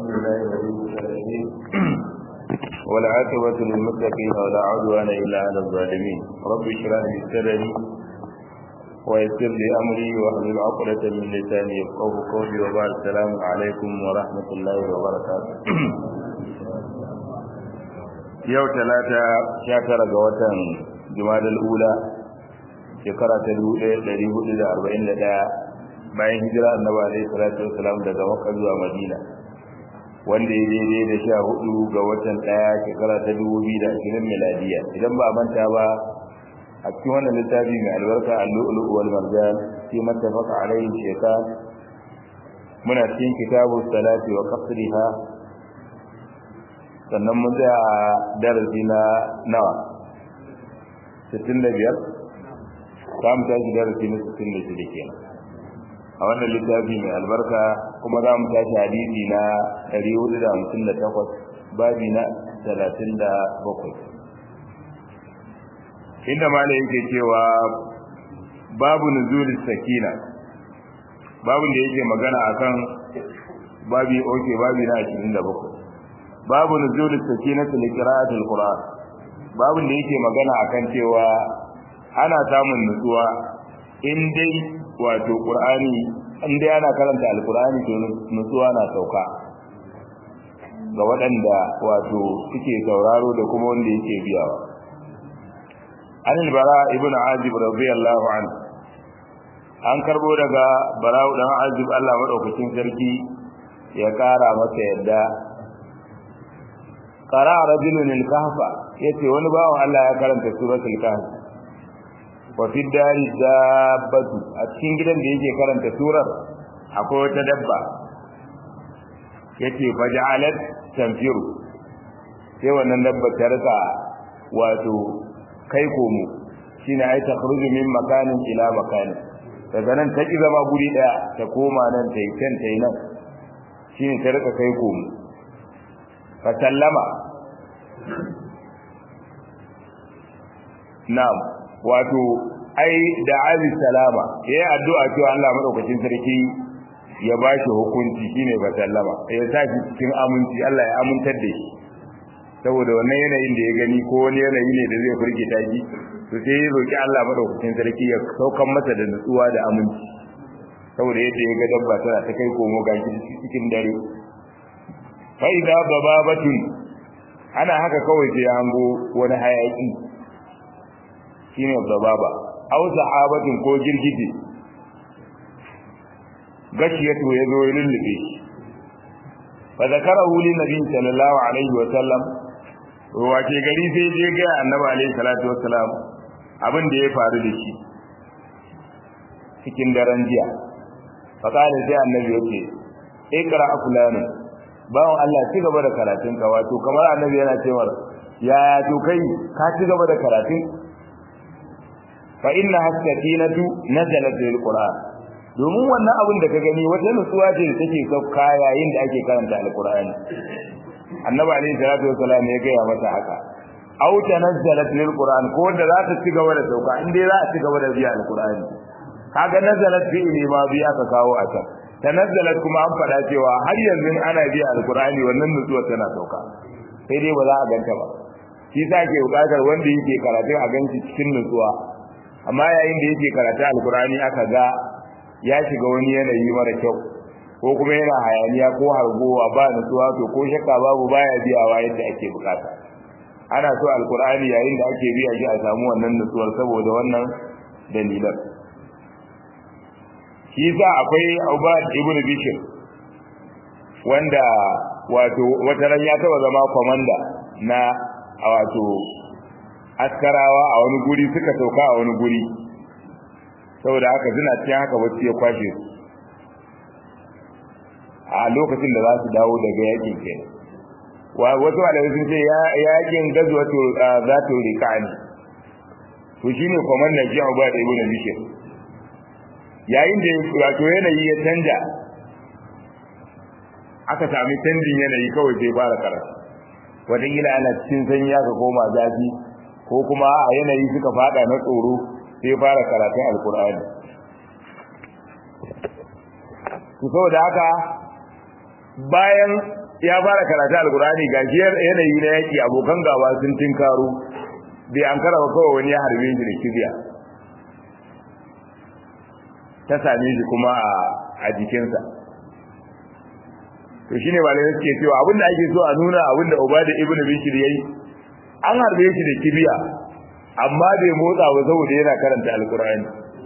بالله ولي الصالحين والعاقبة للمتقين ولا عدوان إلا على الظالمين رب اشرح لي صدري ويسر لي أمري واحلل عقدة من لساني يفقه قولي وبعد السلام عليكم ورحمة الله وبركاته yau talata sha tara ga watan jumadal ula shekara ta dubu ɗaya ɗari hudu da arba'in da ɗaya bayan hijira annabi alaihi salatu wasalam daga makka zuwa madina wanda ya daidai da sha hudu ga watan ɗaya shekara ta dubu biyu da ashirin miladiya idan ba a manta ba a cikin wannan littafi mai albarka al-lu'lu wal marjan fi mattafaqa alaihi shaytan muna cikin kitabu salati wa qasriha sannan mun tsaya a darasi na nawa 65 za mu tashi darasi na 66 kenan a wannan littafi mai albarka kuma za mu tashi hadisi na 458 babi na 37 inda mala yake cewa babu nuzul sakina babun da yake magana akan babi oke babi na 27 babu nuzul sakinatu li qira'ati alquran babun da yake magana akan cewa ana samun nutsuwa in dai wato qur'ani in dai ana karanta alqur'ani to nutsuwa na sauka ga waɗanda wato suke sauraro da kuma wanda yake biyawa an albara ibn azib radiyallahu anhu an karbo daga bara'u dan azib Allah madaukakin sarki ya kara masa yadda qara rajulun al-kahfa yace wani bawan Allah ya karanta suratul kahf wa fi dari dabbatu a cikin gidan da yake karanta surar akwai wata dabba yace faja'alat tanfiru sai wannan dabba ta rika wato kai komo shine ai ta khruju min makanin ila makanin daga nan ta ki zama guri daya ta koma nan ta yi can ta yi nan shine ta rika kai komo fa sallama na'am wato ai da abi salama yayi addu'a cewa Allah madaukakin sarki ya ba shi hukunci shine ba sallama ya sa shi cikin aminci Allah ya amintar da shi saboda wannan yanayin da ya gani ko wani yanayi ne da zai firgita shi to sai ya roki Allah madaukakin sarki ya saukan masa da nutsuwa da aminci saboda yadda ya ga dabba tana ta kai komo ga cikin dare fa idza bababatun ana haka kawai sai ya hango wani hayaki shine bababa aw sahabatun ko girgije gashiyatu ya zo ya lullube shi fa zakarahu lin nabi sallallahu alaihi wa sallam wace gari sai je ga annabi alaihi salatu wassalam abin da ya faru da shi cikin daren jiya fa kana sai annabi yake ikra fulani bawon Allah ci gaba da karatun ka wato kamar annabi yana cewa ya to kai ka ci gaba da karatun fa inna hasakinatu nazalat bil qur'an domin wannan abin da ka gani wata nutsuwa ce da take sauka yayin da ake karanta alqur'ani annabi alayhi salatu wassalam ya gaya mata haka aw tanazzalat lil qur'an ko da za ta ci gaba da sauka in dai za a ci gaba da biya alqur'ani kaga nazalat fi ne ma biya ka kawo a can tanazzalat kuma an faɗa cewa har yanzu ana biya alqur'ani wannan nutsuwa tana sauka sai dai ba za a ganta ba shi sa ke bukatar wanda yake karatu a ganci cikin nutsuwa amma yayin da yake karatu alqur'ani aka ga ya shiga wani yanayi mara kyau ko kuma yana hayaniya ko hargowa ba nutsuwa to ko shakka babu baya biyawa yadda ake bukata ana so alkur'ani yayin da ake biya shi a samu wannan nutsuwar saboda wannan dalilan shi yasa akwai Ubad ibn Bishr wanda wato wata ran ya taba zama komanda na wato askarawa a wani guri suka sauka a wani guri saboda haka suna cikin haka wacce ya kwashe su a lokacin da za su dawo daga yakin kenan wasu malamai sun ce yakin gazwato za ta rika ne to shine kwamandan shi abu da ibn bishir yayin da wato yanayi ya canja aka sami canjin yanayi kawai sai fara karatu wataƙila ana cikin sanyi aka koma zafi ko kuma a yanayi suka fada na tsoro sai fara karatun alkur'ani to saboda haka bayan ya fara karatu alkurani ga yanayi na yaki abokan gaba sun tinkaro bai an kara kawai wani ya harbe shi da kibiya ta same shi kuma a jikinsa to shine ba da suke cewa abinda ake so a nuna abinda ubada ibnu bishir yayi an harbe shi da kibiya amma bai motsa ba saboda yana karanta alkurani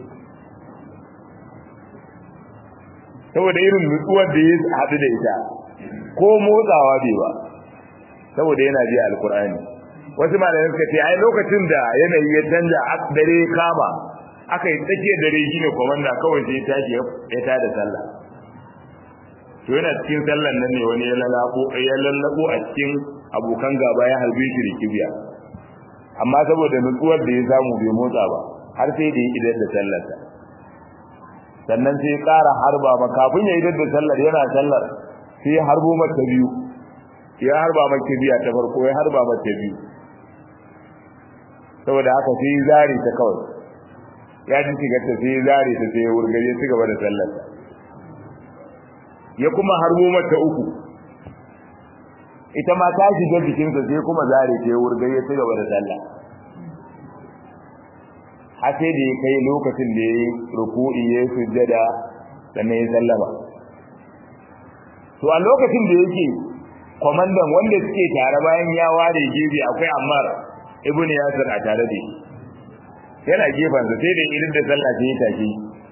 saboda irin nutsuwar da ya haɗu da ita ko motsawa bai ba saboda yana ji alkur'ani wasu malamai suka ce ai lokacin da yanayi ya canja dare kama aka yi tsakiyar dare shine komanda kawai sai ya tashi ya tada sallah to yana cikin sallan nan ne wani ya lalabo ya lallabo a cikin abokan gaba ya harbe shi da kibiya amma saboda nutsuwar da ya samu bai motsa ba har sai da ya idar da sallarsa sannan sai ya ƙara harba ma kafin ya idar da sallar yana sallar sai ya harbo mata biyu ya harba mata biya ta farko ya harba mata biyu saboda haka sai ya zare ta kawai ya ji shigar ta sai ya zare ta sai ya wurgare ya ci gaba da sallar ya kuma harbo mata uku ita ma ta shiga jikinsa sai kuma zare ta ya wurgare ya ci gaba da sallah har sai da ya kai lokacin da ya yi ruku'i ya yi sujjada sannan ya sallama to a lokacin da yake kwamandan wanda suke tare bayan ya ware gefe akwai ammar ibn yasir a tare da shi yana gefansa sai da irin da sallah sai ya tashi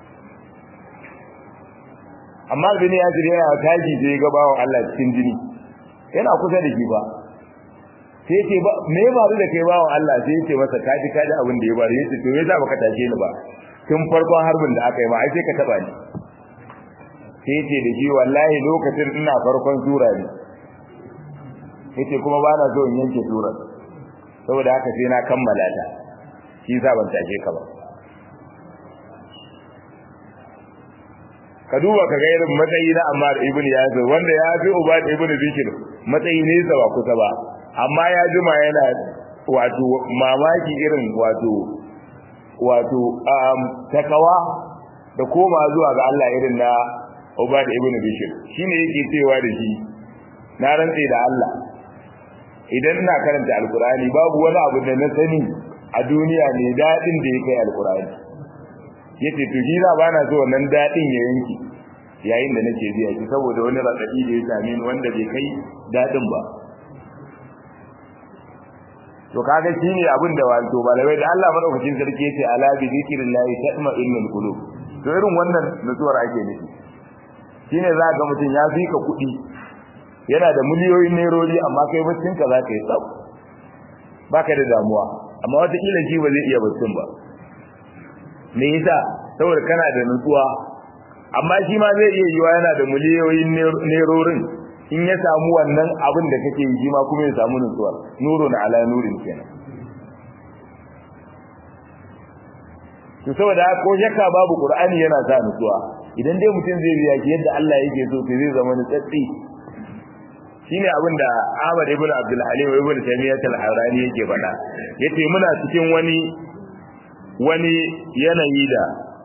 amma ibn yasir yana tashi sai ga bawon Allah cikin jini yana kusa da shi ba sai ce ba me ba da kai bawon Allah sai ya ce masa kaji kaji abin da ya bari yace to me za baka tashe ni ba tun farkon harbin da aka yi ma ai sai ka taba ni sai ce da shi wallahi lokacin ina farkon sura ne yace kuma ba na so in yanke surar saboda haka sai na kammala ta shi sa ban tashe ka ba ka duba ka ga irin matsayi na Ammar ibn Yasir wanda ya fi Ubad ibn Bishir matsayi ne sa ba kusa ba amma ya jima yana wato mamaki irin wato wato takawa da koma zuwa ga Allah irin na Ubad ibn Bishir shine yake cewa da shi na rantse da Allah idan ina karanta alkurani babu wani abu da na sani a duniya ne dadin da yake alkurani yace to shi ba na so wannan dadin ya yanki yayin da nake biya shi saboda wani radadi da ya same ni wanda bai kai dadin ba to kaga shine abin da wato malamai da Allah madaukakin sarki yace ala bi zikrillahi tatma'innul qulub to irin wannan nutsuwar ake nufi shine za ga mutum ya fika kuɗi yana da miliyoyin nerori amma kai baccin ka zaka yi tsaf baka da damuwa amma wata kila shi ba zai iya baccin ba me yasa saboda kana da nutsuwa amma shi ma zai iya yiwa yana da miliyoyin nerorin in ya samu wannan abin da kake yi ma kuma ya samu nutsuwa nurun ala nurin kenan to saboda ko shakka babu qur'ani yana sa nutsuwa idan dai mutum zai biya ki yadda Allah yake so to zai zama nutsatsi shine abin da Ahmad ibn Abdul Halim ibn Taymiyyah al-Harani yake faɗa yace muna cikin wani wani yanayi da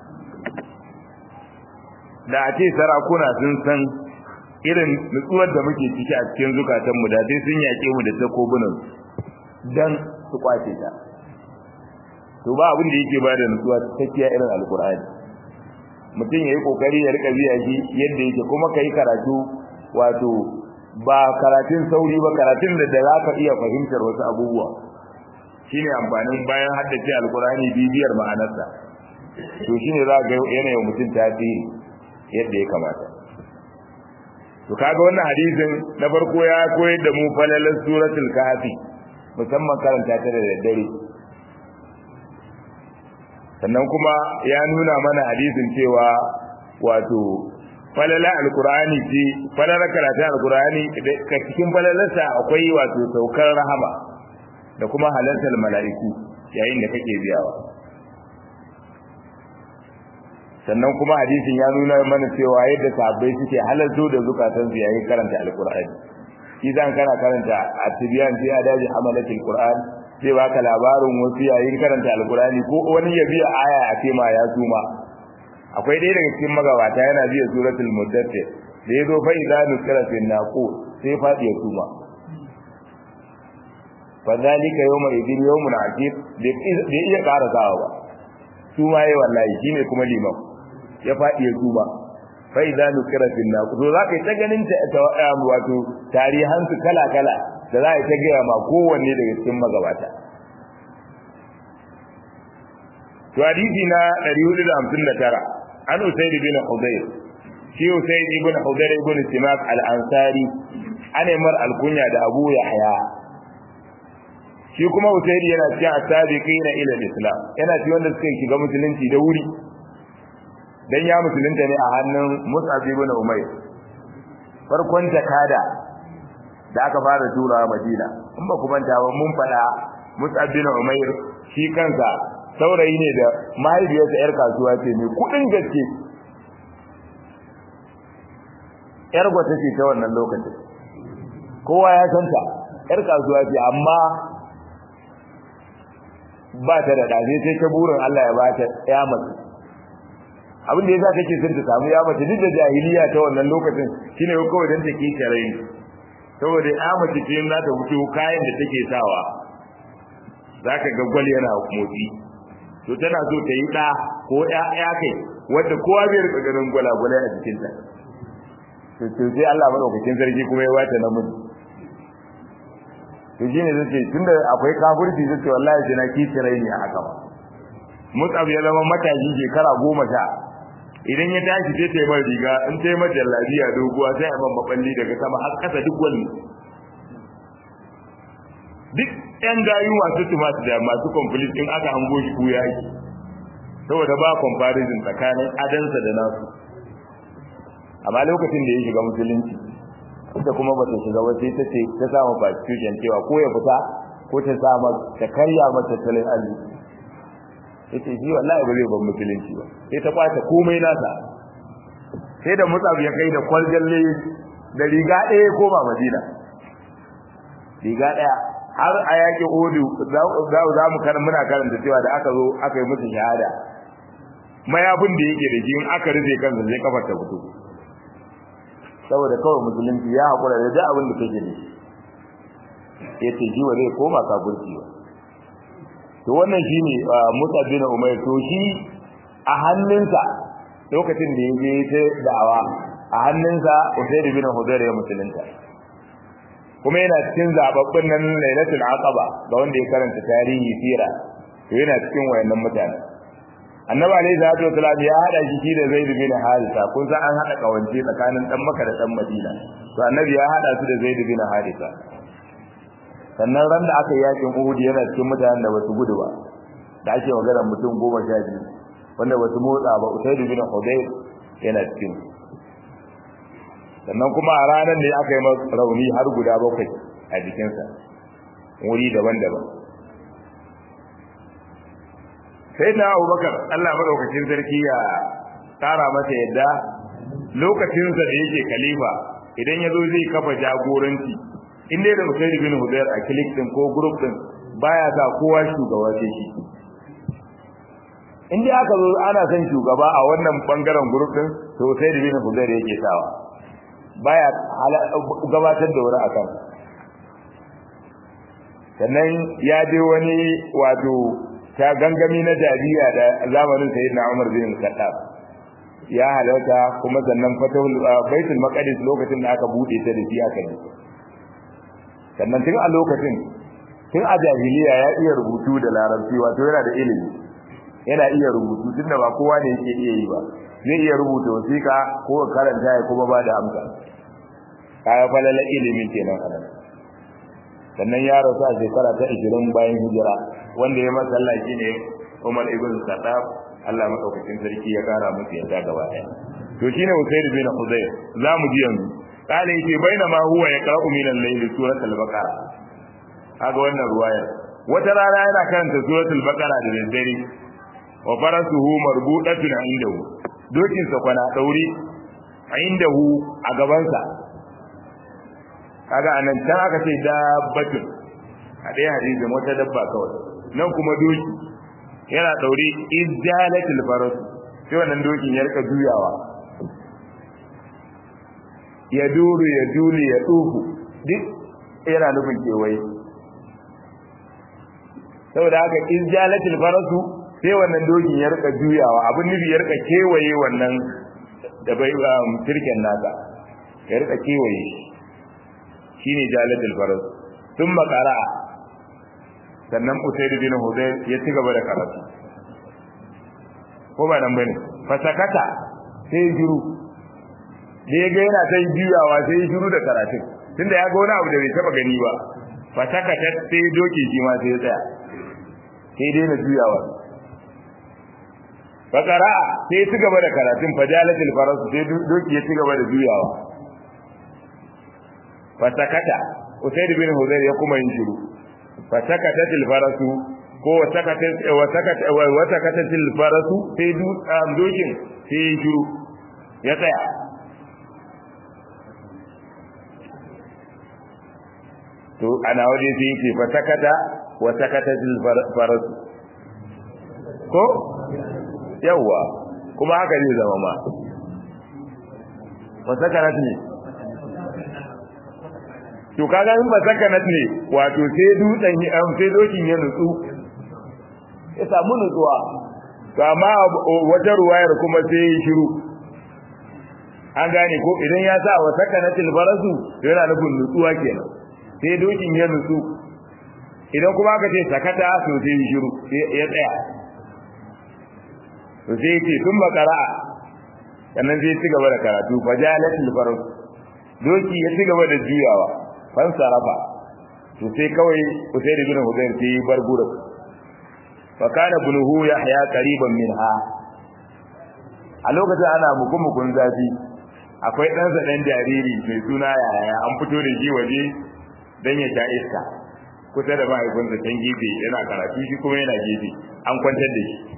da a ce sarakuna sun san irin nutsuwar da muke ciki a cikin zukatanmu da sai sun yaƙe mu da takobunan dan su kwace ta to ba abin da yake bada nutsuwa cikakkiya irin alkur'ani mutum yayi kokari ya rika biya shi yadda yake kuma kai karatu wato ba karatun sauri ba karatun da da zaka iya fahimtar wasu abubuwa shine amfanin bayan haddace alkur'ani bibiyar ma'anarsa to shine za ga yanayin mutum tasiri yadda ya kamata to kaga wannan hadisin na farko ya koyar da mu falalar suratul kahfi musamman karanta ta da daddare sannan kuma ya nuna mana hadisin cewa wato falala alqur'ani ce falala karatu alqur'ani ka cikin falalarsa akwai wato saukar rahama da kuma halartar mala'iku yayin da kake biyawa sannan kuma hadisin ya nuna mana cewa yadda sahabbai suke halarto da zukatan su yayin karanta alqur'ani shi zan kana karanta at-tibyan fi adabi hamalatil qur'an sai baka labarin wasu yayin karanta alqur'ani ko wani ya biya aya a ce ma ya suma akwai ɗaya daga cikin magabata yana biya suratul muddathir da ya zo fa idza nukira fi naqu sai fadi ya tuma fa zalika yawma idin yawmun akib da iya ƙara sawa ba tuma yayi wallahi shine kuma liman ya fadi ya tuma fa idza nukira fi naqu to zaka yi ta ganin ta wato tarihan su kala kala da za a ta gaya ma kowanne daga cikin magabata to hadisi na 459 an usayd bin hudayr shi usayd ibn hudayr ibn simak al-ansari ana mar al-kunya da abu yahya shi kuma usayd yana cikin as-sabiqina ila al-islam yana cikin wanda suka shiga musulunci da wuri dan ya musulunta ne a hannun mus'ab ibn umayr farkon jakada da aka fara tura madina in ba ku manta ba mun fada mus'ab ibn umayr shi kansa saurayi ne da mahaifiyarsa 'yar kasuwa ce mai kudin gaske 'yar gwata ce ta wannan lokacin kowa ya santa 'yar kasuwa ce amma ba ta da ɗaze sai ta burin Allah ya ba ta ya mace abin da yasa take son ta samu ya mace duk da jahiliya ta wannan lokacin shine kawai dan take tare ni saboda ya mace ce za ta fito kayan da take sawa zaka ga gwal yana motsi to tana so ta yi ɗa ko ya kai wadda kowa bai rika ganin gwalagwalai a jikinta to to sai Allah madaukakin sarki kuma ya wata namiji to shine zace tunda akwai kafirci zace wallahi sai na kici raini a haka Mus'ab ya zama matashi shekara goma sha idan ya tashi sai ta yi mai riga in ta yi mai jallabiya doguwa sai a man maballi daga sama har kasa duk wani duk yan gayu masu tumasu da masu complete in aka hango shi kuya yi saboda ba comparison tsakanin adansa da nasu amma lokacin da ya shiga musulunci ita kuma ba ta shiga wace ta ce ta samu constitution cewa ko ya fita ko ta samu ta karya mata tattalin arziki yace shi wallahi ba zai ban musulunci ba sai ta kwace komai nasa sai da mutsab ya kai da kwaljalle da riga ɗaya koma madina riga ɗaya har a yaƙi odu za mu kan muna karanta cewa da aka zo aka yi musu shahada mayafin da yake da shi in aka rufe kansa zai kafar ta fito saboda kawai musulunci ya haƙura da duk abin da kake da shi ya ce shi wa zai koma kafurci ba to wannan shine Musa bin Umayr to shi a hannunsa lokacin da yaje ta da'awa a hannunsa Usayd bin Hudayr ya musulunta kuma yana cikin zababbin nan Lailatul Aqaba ga wanda ya karanta tarihi sira to yana cikin wayannan mutane Annabi alayhi salatu wasallam ya hada shi da Zaid bin Haritha kun san an hada kawance tsakanin dan Makka da dan Madina to Annabi ya hada su da Zaid bin Haritha sannan ran da aka yi yakin Uhud yana cikin mutanen da basu gudu ba da ake magana mutum goma sha biyu wanda basu motsa ba Usayd bin Hudayr yana cikin sannan kuma a ranar da aka yi masa rauni har guda bakwai a jikinsa wuri daban-daban sai na Abubakar Allah madaukakin sarki ya tsara masa yadda lokacinsa da yake khalifa idan ya zo zai kafa jagoranci in dai da Usaid bin Hudayr a click din ko group din baya sa kowa shugaba sai shi in dai aka zo ana son shugaba a wannan bangaren group din to Usaid bin Hudayr yake sawa baya gabatar da wani akan sannan ya je wani wato ta gangami na jariya da zamanin sayyidina Umar bin Khattab ya halarta kuma sannan fatahul baitul maqdis lokacin da aka bude ta da shi aka yi sannan tun a lokacin tun a jahiliya ya iya rubutu da larabci wato yana da ilimi yana iya rubutu tun da ba kowa ne yake iya yi ba zai iya rubuta wasiƙa ko karanta ya kuma ba da amsa kaya falala ilimin kenan a sannan ya rasu a shekara ta 20 bayan hijira wanda ya masallaci ne Umar ibn Khattab Allah madaukakin sarki ya kara musu yadda gaba ɗaya to shine Usayd bin Hudayr zamu ji yanzu قال يجي بينما هو يقرأ من الليل سورة البقرة هذا وانا رواية وترى لا يرى كانت سورة البقرة للدري وفرسه مربوطة عنده دوكين سكونا دوري عنده أقبانسا kaga anan can aka ce dabbatun a ɗaya hadisin wata dabba kawai nan kuma doki yana ɗaure izjalatul faras sai wannan dokin ya rika juyawa ya duru ya duli ya duhu duk yana nufin kewaye saboda haka in jalatil farasu sai wannan dokin ya rika juyawa abin nufi ya rika kewaye wannan da bai turken nasa ya rika kewaye shine jalatil farasu sun makara sannan usaid bin hudayr ya ci gaba da karatu ko ba nan bane fasakata sai ya jiru da ya ga yana ta juyawa sai ya jiru da karatun tunda ya ga wani abu da bai taba gani ba fasakata sai doki shi ma sai ya tsaya sai dai na juyawa fakara sai ci gaba da karatun fajalatul faras sai doki ya ci gaba da juyawa fasakata usaid bin hudayr ya kuma yin shiru fasakatatil farasu ko wasakatat wasakat wasakatatil farasu sai dokin sai ya shiru ya tsaya to ana waje sai yake fasakata wasakatatil farasu ko yawa kuma haka zai zama ma wasakarat ne to kaga in ba sakanat ne wato sai dutsen am sai dokin ya nutsu ya samu nutsuwa to amma wata ruwayar kuma sai ya shiru an gane ko idan ya sa wa sakanatil farasu yana nufin nutsuwa kenan sai dokin ya nutsu idan kuma aka ce sakata to sai ya shiru ya tsaya to sai ya ce sun makara'a sannan sai ya ci gaba da karatu fajalatil farasu doki ya ci gaba da juyawa fan sarafa to sai kawai Usayd ibn Hudayr sai bar gurin fa kana bunuhu yahya qariban minha a lokacin ana mukumukun zafi akwai dan sa dan jariri mai suna yaya an fito da shi waje dan ya ta iska kusa da mahaifinsa can gefe yana karatu shi kuma yana gefe an kwantar da shi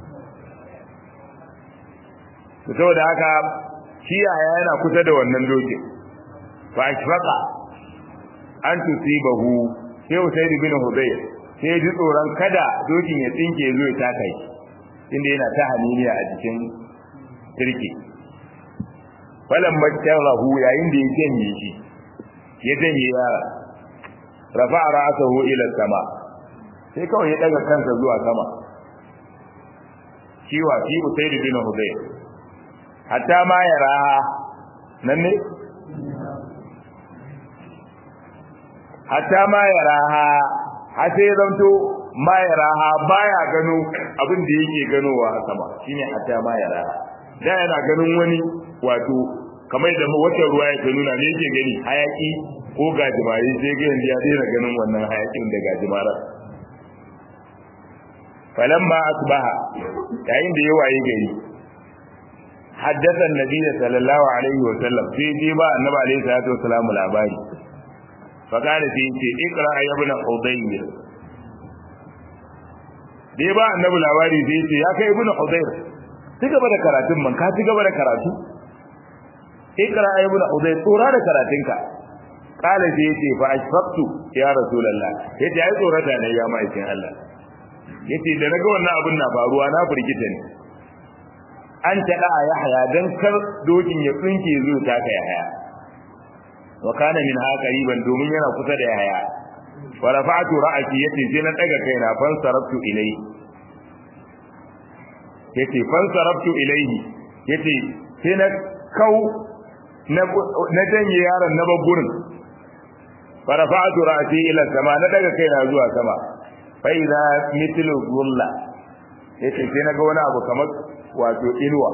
to saboda haka shi yaya yana kusa da wannan dokin fa ashfaqa an tusibahu sai Usayd bin Hudayr sai ji tsoron kada dokin ya tsinke zo ya taka shi inda yana ta haniniya a cikin kirki falan bakkarahu yayin da ya janye shi ya janye yara rafa ra'sahu ila sama sai kawai ya daga kansa zuwa sama kiwa fi Usayd bin Hudayr hatta ma yara nan ne hatta ma ya raha har sai zanto ma ya raha baya gano abin da yake ganowa a sama shine hatta ma ya raha da yana ganin wani wato kamar da wata ruwa ya ta nuna ne yake gani hayaki ko gajimare sai ga yanzu ya daina ganin wannan hayakin da gajimara falamma asbaha yayin da ya waye gari حدث النبي صلى الله عليه وسلم في جيبا النبي عليه الصلاه والسلام labari فقال في ce ikra ya ibn hudayr dai ba annabi labari sai ce ya kai ibn hudayr ci gaba da karatun man ka ci gaba da karatu ikra ya ibn hudayr tsora da karatunka kala sai yace fa ashfaqtu ya rasulullah yace ai tsorata ne ya ma'aikin Allah yace da naga wannan abin na faruwa na firgita ne an tada yahya dan kar dokin ya tsinke zuwa ta kai yahya wa kana min ha qariban domin yana kusa da yaya wa rafa'tu ra'ati yace sai na daga kaina fan sarabtu ilayhi yace fan sarabtu ilayhi yace sai na kau na na janye yaron na babburin fa rafa'tu ra'ati ila sama na daga kaina zuwa sama fa idza mithlu dhulla yace sai na ga wani abu kamar wato inuwa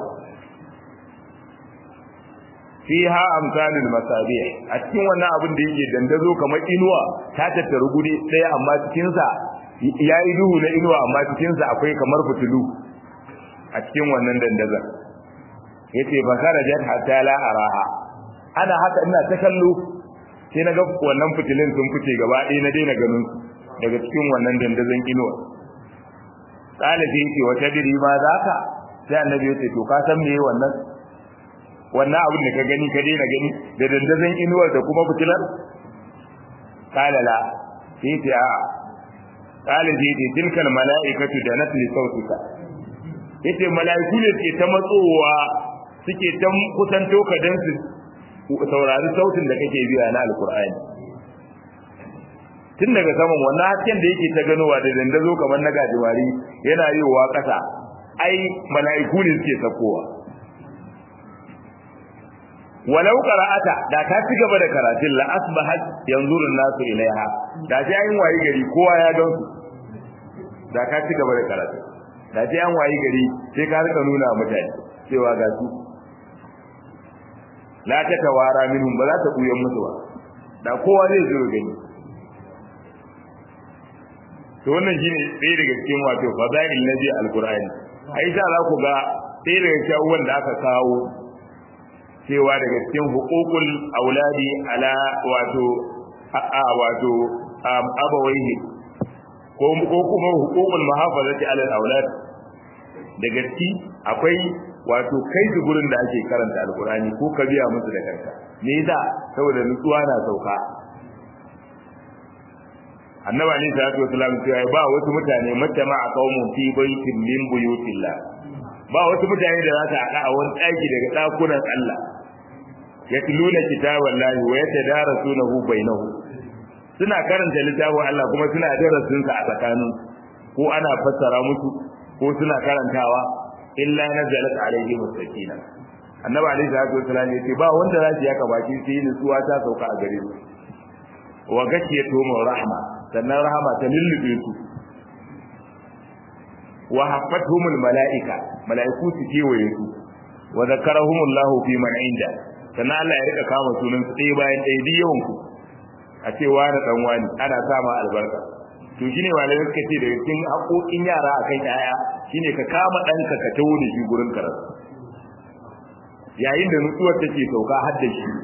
fiha amsalul masabih a cikin wannan abin da yake dandazo kamar inuwa ta tattaru guri daya amma cikin sa yayi duhu na inuwa amma cikin sa akwai kamar fitilu a cikin wannan dandazon yace fa kharajat hatta la araha ana haka ina ta kallo sai naga wannan fitilin sun fice gaba ɗaya na daina ganin daga cikin wannan dandazon inuwa kala sai yace wata diri ma zaka sai annabi yace to ka san meye wannan wannan abin da ka gani ka daina gani da dandazon inuwar da kuma fitilar kala la sai ta a kala sai ta tilkal mala'ikatu da nasli sautika yace mala'iku ne ke ta matsowa suke ta kusanto ka dan su saurari sautin da kake biya na alkur'ani tun daga saman wannan hasken da yake ta ganowa da dandazo kamar na gajimari yana yiwa ƙasa ai mala'iku ne suke sakowa walau qara'ata da ka ci gaba da karatun la asbahat yanzuru nasu ilaiha da sai an wayi gari kowa ya gan su da ka ci gaba da karatun da sai an wayi gari sai ka rika nuna mutane cewa ga su la ta tawara minhum ba za ta buyan musu ba da kowa zai zo gani to wannan shine ɗaya daga cikin wato fadail nabi alqur'ani ai za ku ga ɗaya daga cikin abubuwan da aka kawo cewa daga cikin hukukul auladi ala wato a wato abawaihi ko ko kuma hukukul muhafazati ala aulad daga ciki akwai wato kai su gurin da ake karanta alqur'ani ko ka biya musu da kanka me yasa saboda nutsuwa na sauka annabi ali sallallahu alaihi wasallam cewa ba wasu mutane matama a qaumun fi baitin min buyutillah ba wasu mutane da za su haɗa a wani ɗaki daga ɗakunan Allah yatluna kitaban lahi wa yatadarasunahu bainahu suna karanta littafin Allah kuma suna darasin sa a tsakanin ko ana fassara musu ko suna karantawa illa nazalat alaihim sakina annabi alaihi salatu wasallam yace ba wanda za su yaka baki sai nutsuwa ta sauka a gare su wa gashiyatuhum rahma sannan rahama ta lullube su wa haffatuhumul mala'ika mala'iku su kewaye su wa zakarahumullahu fi man inda sannan Allah ya rika kama sunan su ɗaya bayan ɗaya duk yawan ku a ce wani dan wani ana sama albarka to shine malamai suka ce daga cikin haƙoƙin yara akan yaya shine ka kama ɗanka ka tawo da shi gurin karatu yayin da nutsuwar take sauka har da shi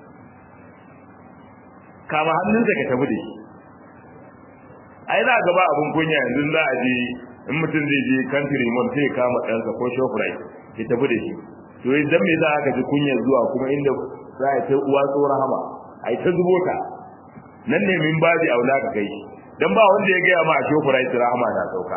kama hannunsa ka tafi da shi ai za ga ba abun kunya yanzu za a je in mutum zai je country mall sai ya kama ɗansa ko shoprite ya tafi da shi to idan me za ka ji kunya zuwa kuma inda za a ta uwa tsoron hama ai ta zubo ta nan ne min baji aula ka kai shi dan ba wanda ya gaya ma a shoprite rahama na sauka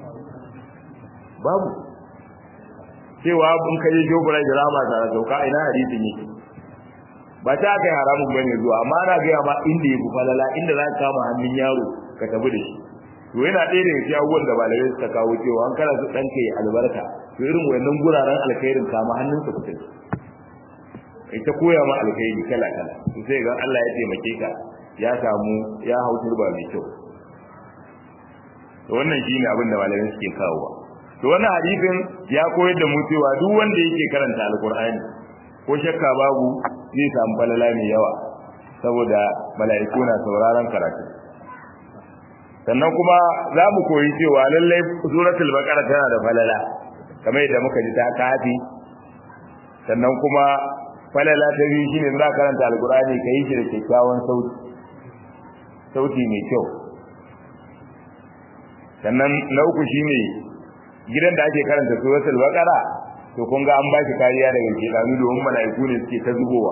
babu cewa in ka je shoprite rahama na sauka ina hadisin yake ba ta kai haramun bane zuwa amma ana gaya ma inda ya fi falala inda za ka kama hannun yaro ka tafi da shi to yana ɗaya daga cikin abubuwan da malamai suka kawo cewa an kana su ɗanka ya albarka to irin wannan guraren alkhairin kama hannunsa ku tafi ita koya ma alkhairi kala kala to sai ga Allah ya taimake ka ya samu ya hau turba mai kyau to wannan shine abin da malamai suke kawowa to wannan hadisin ya koyar da mu cewa duk wanda yake karanta alkur'ani ko shakka babu zai samu falala mai yawa saboda mala'iku na sauraron karatu sannan kuma za mu koyi cewa lallai suratul baqara tana da falala kamar yadda muka ji ta kafi sannan kuma falala ta biyu shine za karanta alqur'ani ka yi shi da kyakkyawan sauti sauti mai kyau sannan na uku shine gidan da ake karanta suratul baqara to kun ga an ba shi kariya daga shedanu domin mala'iku ne suke ta zubowa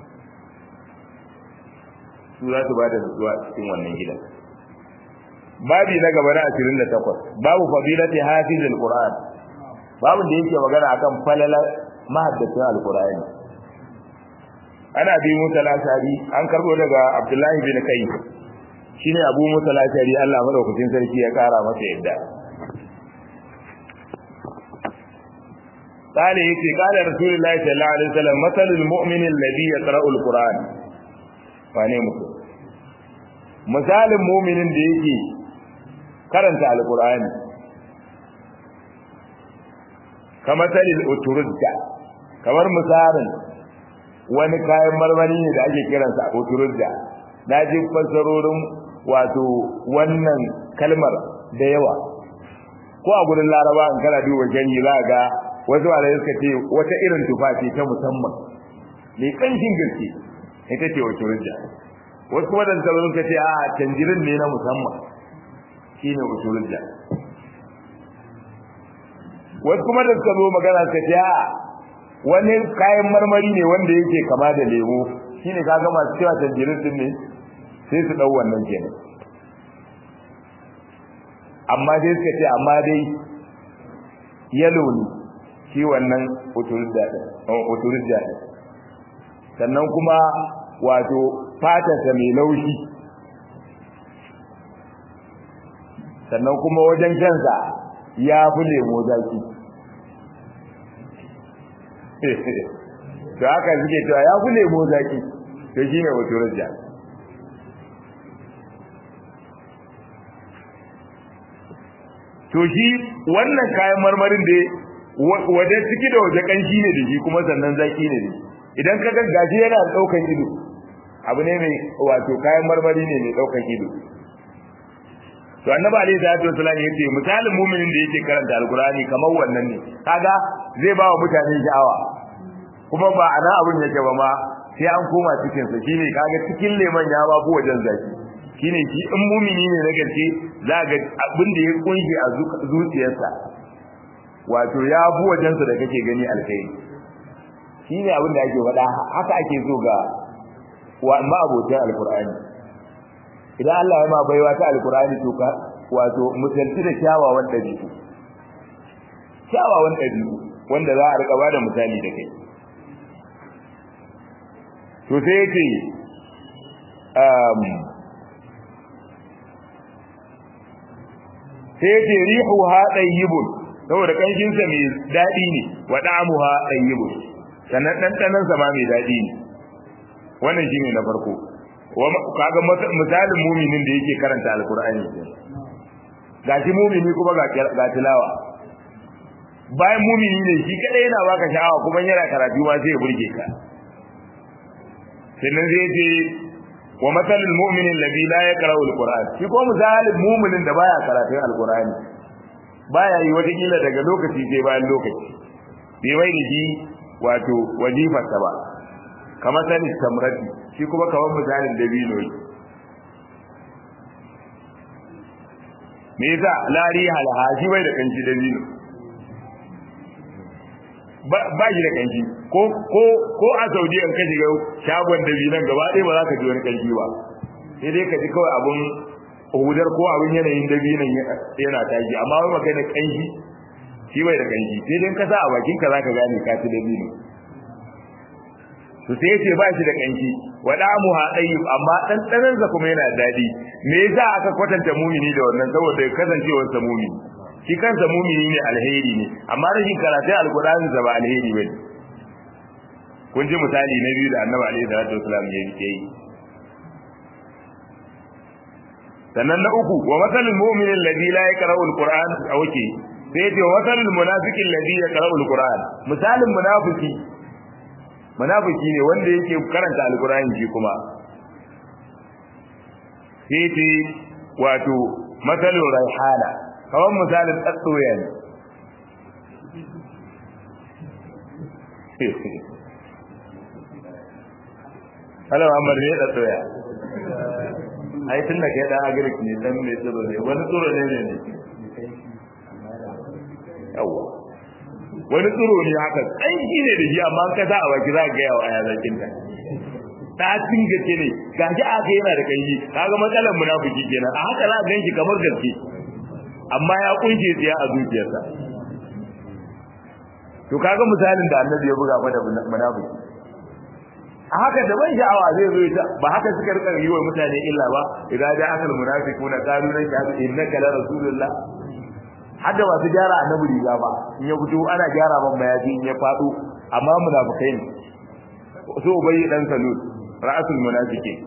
su za su ba da zuwa cikin wannan gidan babi na gaba na 28 babu fadilati hafizul qur'an babu da yake magana akan falalar mahaddacin alqur'ani ana bi musa lashari an karbo daga abdullahi bin kai shine abu musa lashari Allah madaukakin sarki ya kara masa yadda قال يتي قال رسول الله صلى الله عليه وسلم مثل المؤمن الذي يقرأ القرآن فاني muku misalin mu'minin da yake karanta alqur'ani kamar talil uturudda kamar misalin wani kayan marmari ne da ake kiransa uturudda na ji fassarorin wato wannan kalmar da yawa ko a gurin laraba in kana duba janyi za ga wasu wale suka ce wata irin tufa ce ta musamman mai kanshin gaske ita ce uturudda wasu kuma da suka ce a tanjirin ne na musamman shine usulullah wasu kuma da suka zo magana suka ce a wani kayan marmari ne wanda yake kama da lemo shine kaga masu cewa tanjirin din ne sai su dau wannan kenan amma dai suka ce amma dai yalo ne shi wannan usulullah din usulullah din sannan kuma wato fatarsa mai laushi sannan kuma wajen shansa ya fi lemo zaki to haka suke cewa ya fi lemo zaki to shi ne wato rajja to shi wannan kayan marmarin da waje ciki da waje kanshi ne da shi kuma sannan zaki ne da idan ka ga gashi yana daukan ido abu ne mai wato kayan marmari ne mai daukan ido to annabi alaihi salatu wasallam yace misalin mu'minin da yake karanta alqur'ani kamar wannan ne kaga zai ba wa mutane sha'awa kuma ba ana abun yake ba ma sai an koma cikin sa shine kaga cikin leman ya ba bu wajen zaki shine shi in mu'mini ne na gaske za ga abin da ya kunshi a zuciyarsa wato ya bu wajen sa da kake gani alkhairi shine abin da ake faɗa haka ake so ga wa ma abotan alqur'ani idan Allah ya ma baiwa ta alkurani to ka wato musalci da kyawawan dabi'u kyawawan dabi'u wanda za a rika bada misali da kai to sai yace um sai yace rihuha tayyibun saboda kanshin sa mai dadi ne wa da'amuha tayyibun sannan dandanan sa ma mai dadi ne wannan shine na farko kaga misalin muminin da yake karanta alkur'ani gashi mumini kuma ga tilawa bayan mumini ne shi kadai yana baka sha'awa kuma yana karatu ma sai ya burge ka sannan zai ce wa masalul mu'minin alladhi la yaqra'u alquran shi ko misalin muminin da baya karatun alqur'ani baya yi wata kila daga lokaci sai bayan lokaci bai mai da shi wato wajifarsa ba kamar sanin tamrati shi kuma kamar misalin dabino ne me yasa lari halha shi bai da kanci dabino ba shi da kanci ko ko ko a Saudiya in ka shiga shagon dabinan gaba ɗaya ba za ka ji wani kanci ba sai dai ka ji kawai abun hudar ko abin yanayin dabinan yana tashi amma wai magana kanci shi bai da kanci sai dai ka sa a bakin ka zaka gane ka ci dabino to sai yace ba shi da kanki wada mu ha tayyib amma dan danan sa kuma yana dadi me yasa aka kwatanta mumini da wannan saboda kasancewar sa mumini shi kansa mumini ne alheri ne amma rashin karatu alqur'ani sa ba alheri bane kun ji misali na biyu da annabi alaihi salatu wasallam ya yi sannan na uku wa masalul mu'min alladhi la yaqra'u alquran awke sai yace wa masalul munafiqi alladhi yaqra'u alquran misalin munafiki munafiki ne wanda yake karanta alqur'ani shi kuma sai yace wato masalul raihana kawan misalin tsatsoya ne Hello, Amar ne tsatsoya. ai tun da kai dan agric ne dan mai tsoro ne wani tsoro ne ne yawa wani tsoro ne haka tsanki ne da shi amma ka sa a baki za ka ga yawa aya zakin ta ta cin gaske ne gashi aka yana da kanji kaga matsalar munafiki kenan a haka za ka ganki kamar gaske amma ya kunshe tsiya a zuciyarsa to kaga misalin da annabi ya buga fa da munafiki a haka da ban sha'awa zai zo ita ba haka suka rika yi wa mutane illa ba idan da akal munafiquna qalu lan shahadu innaka la rasulullah hadda ba su gyara annabi riga ba in ya fito ana gyara ban mayafi in ya fado amma munafikai ne so ubayi dan salul ra'asul munafiqin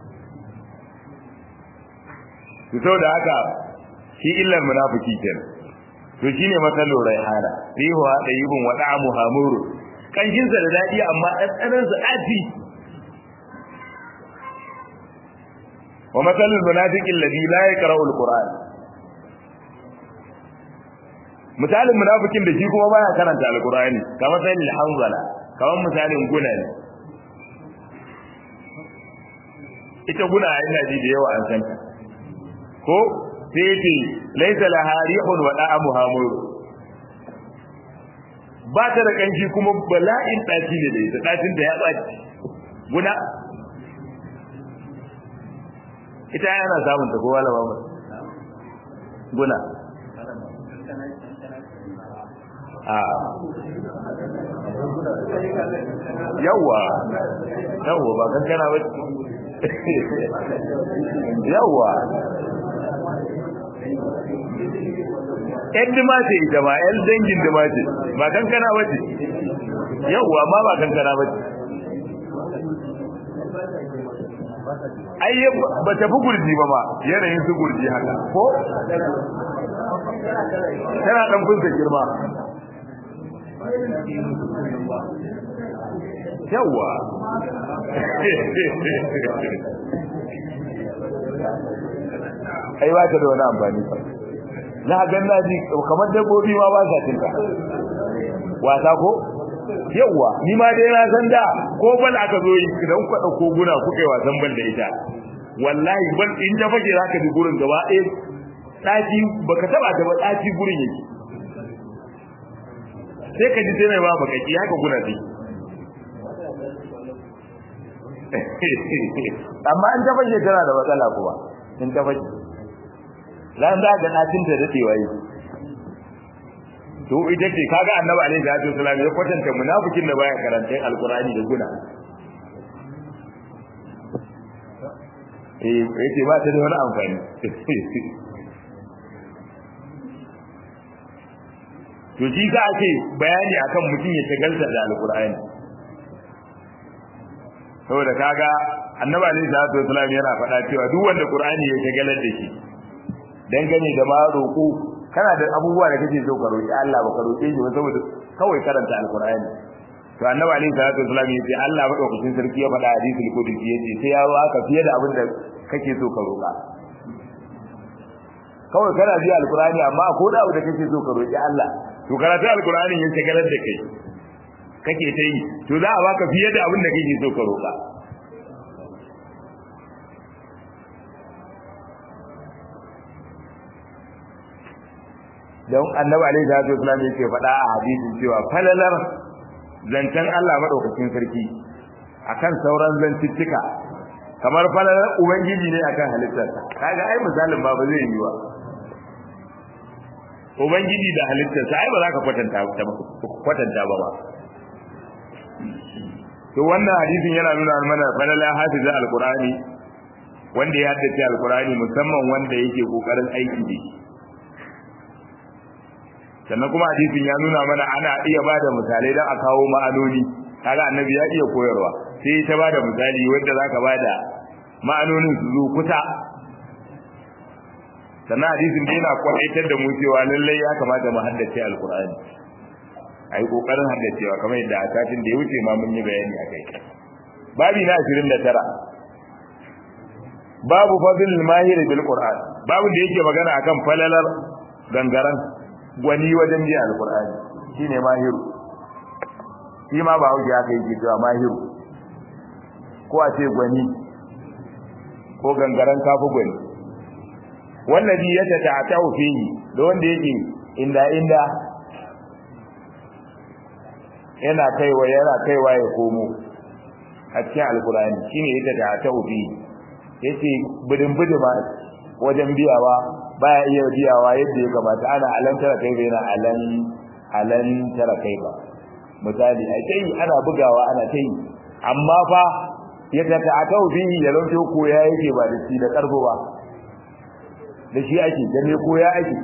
to saboda haka shi illar munafiki kenan to shine matsalar raihana rihuwa dayibun wa da'amu hamuru kanshinsa da daɗi amma ɗanɗanansa ɗaci wa matsalin munafiqin ladhi la yaqra'u al-qur'an misalin munafikin da shi kuma baya karanta al-qur'ani kamar sai hanzala kamar misalin guna ne ita guna ina ji da yawa an san ta ko sai ce laysa laha rihun wa da'amuha mur ba ta da kanshi kuma bala'in ɗaci ne da ita ɗacin da ya ɓaci guna ita yana samun ta kowa lama ba guna a yawa yawa ba kankana ba yawa yan dimace ita ma yan dangin dimace ba kankana ba ce yawa ma ba kankana ba ce ai ba ta fi gurji ba ma yanayin su gurji haka ko tana dan funsa girma yawa ai ba ta da wani amfani ba na ga na ji kamar dabbobi ma ba sa cinta wasa ko yawa ni ma dai na san da ko bal aka zo yi idan ku dauko guna ku kai wasan bal da ita wallahi bal in ta fage zaka ji gurin gaba eh daki baka taba ta ba daki gurin yake sai ka ji sai ba baka ki haka guna dai amma in ta fage tana da matsala kuma in ta fage lan da ga natin ta dadewa yi to ita ce kaga annabi alaihi salatu wasallam ya kwatanta munafikin da baya karanta alqur'ani da guna eh yace ba ta da wani amfani to shi za a ce bayani akan mutum ya tagalta da alqur'ani saboda kaga annabi alaihi salatu wasallam yana faɗa cewa duk wanda qur'ani ya tagalar da shi dangane da ma roƙo kana da abubuwa da kake so ka roƙi Allah ba ka roƙe shi ba saboda kawai karanta alqur'ani to annabi alaihi salatu wasallam yace Allah madaukakin sarki ya faɗa hadisul qudsi yace sai ya baka fiye da abin da kake so ka roƙa kawai kana ji alqur'ani amma ko da abu da kake so ka roƙi Allah to karatu alqur'ani ya shagalar da kai kake ta yi to za a baka fiye da abin da kake so ka roƙa don annabi alaihi salatu wasallam yake faɗa a hadisin cewa falalar zancen Allah madaukakin sarki akan sauran zantuttuka kamar falalar ubangiji ne akan halittarsa kaga ai misalin ba ba zai yi ba ubangiji da halittarsa ai ba za ka kwatanta kwatanta ba ba to wannan hadisin yana nuna mana falalar hafizin alqur'ani wanda ya haddace alqur'ani musamman wanda yake kokarin aiki da shi sannan kuma hadisin ya nuna mana ana iya bada misalai don a kawo ma'anoni kaga annabi ya iya koyarwa sai ta bada misali wanda zaka bada ma'anonin su zo kusa sannan hadisin da yana kwaitar da mu cewa lallai ya kamata mu haddace alqur'ani ai kokarin haddacewa kamar yadda a satin da ya wuce ma mun yi bayani akai babi na 29 babu fadl mahir bil qur'an babu da yake magana akan falalar gangaran gwani wajen biya alkur'ani shine mahiru shi ma ba hauki aka yi cewa mahiru ko a ce gwani ko gangaren kafu gwani wallazi ya tata'atu fihi da wanda yake inda inda yana kaiwa yana kaiwa ya komo a cikin alkur'ani shine ya tata'atu fihi yace bidin bidima wajen biyawa baya iya biyawa yadda ya kamata ana alantara kai bai na alan alantara kai ba misali ai kai ana bugawa ana kai amma fa ya ta ta ta bihi ya lauke ko ya yake ba da shi da karbo ba da shi ake da me ko ya ake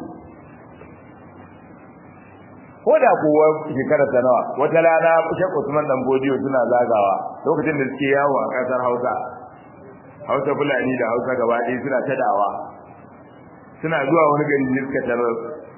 ko da kowa shekarar ta nawa wata rana Sheikh Usman dan Bodiyo suna zagawa lokacin da suke yawo a kasar Hausa Hausa Fulani da Hausa gaba ɗaya suna ta dawa suna zuwa wani gari ne suka tarar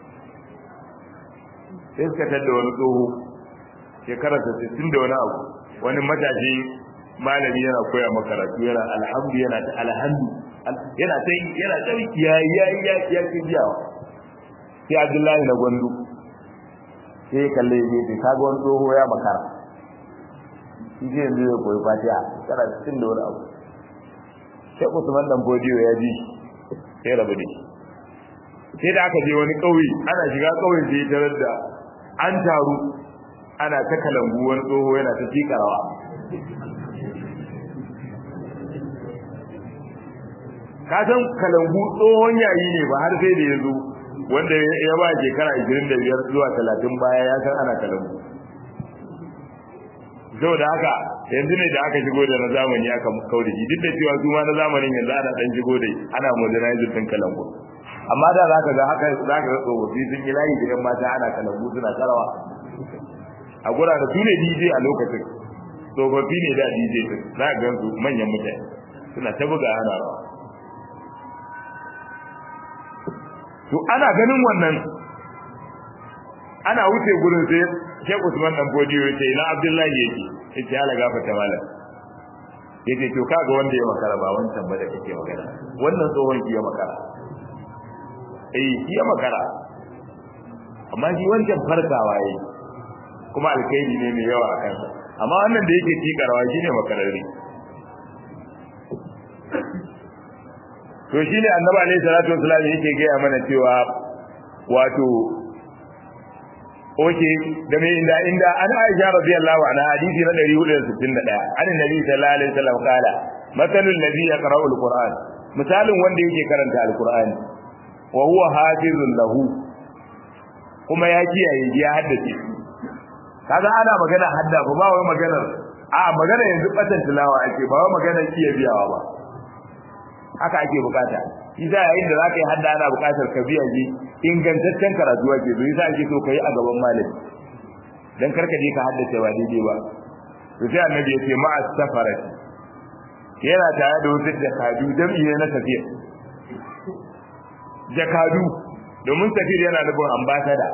sai suka tar da wani tsoho shekarar ta sittin da wani abu wani matashi malami yana koya makaratu yana alhamdu yana ta alhamdu yana ta yana ta ya ya ya ya ke biyawa sai Abdullahi na gwandu sai ya kalle ne sai kaga wani tsoho ya makara shi ke yanzu ya koyi fatiha shekara sittin da wani abu sai Usman dan Bodiyo ya ji sai rabu da shi sai da aka je wani ƙauye ana shiga ƙauyen sai tarar da an taru ana ta kalangu wani tsoho yana ta tikarawa ka san kalangu tsohon yayi ne ba har sai da ya zo wanda ya ba shekara 25 zuwa 30 baya ya san ana kalangu saboda haka yanzu ne da aka shigo da na zamani aka kau da shi duk da cewa su ma na zamanin yanzu ana dan shigo da ana modernizing din kalangu amma da zaka ga haka zaka ga tsofaffi sun yi layi da yan mata ana kalangu suna karawa a gura da su ne DJ a lokacin tsofaffi ne da DJ din za ka ga su manyan mutane suna ta buga ana rawa to ana ganin wannan ana wuce gurin sai Sheikh Usman dan Bodiyo yace ina Abdullahi yake yace ala gafarta malam yace to kaga wanda ya makara ba wancan ba da kake magana wannan tsohon ki ya makara eh ki ya makara amma shi wancan farkawa yayi kuma alkhairi ne mai yawa a kansa amma wannan da yake tikarwa shine makararri to shine annabi alaihi salatu wasallam yake gaya mana cewa wato oke da mai inda inda an Aisha radiyallahu anha hadisi na 461 an nabi sallallahu alaihi wasallam kala masalul ladhi yaqra'u alquran misalin wanda yake karanta alqur'ani wa huwa hafizun lahu kuma ya kiyaye ya haddace kaga ana magana hadda ba wai maganar a magana yanzu batan tilawa ake ba wai maganar iya biyawa ba haka ake bukata shi za yayin da zaka yi hadda ana bukatar ka biya ji ingantaccen karatu ake zo yasa ake so kai a gaban malami dan karka je ka haddace ba daidai ba to sai annabi ya ce ma'a safarat yana tare da wasu jakadu jam'i na tafiya jakadu domin tafiyar yana nufin ambasada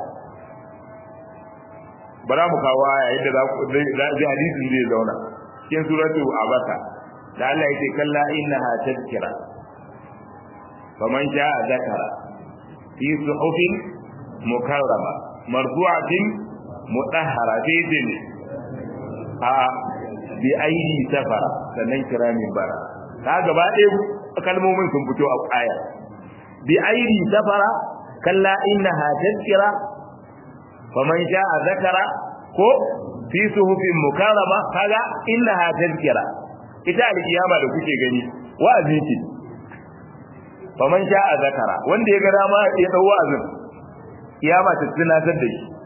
bara mu kawo aya yadda za ku zai hadisin zai zauna cikin suratu abasa da Allah yake kalla innaha tadhkira faman sha'a zakara fi suhufin mukarrama marfu'atin mutahhara fi din a bi aidi safara sannan kiramin bara ka gaba ɗaya kalmomin sun fito a aya bi aidi safara kalla innaha tadhkira faman sha'a zakara ko fi suhufin mukarrama kaga innaha tadhkira ita alkiyama da kuke gani wa'azi ce faman sha'a zakara wanda ya ga dama ya dau wa'azin kiyama ta tunatar da shi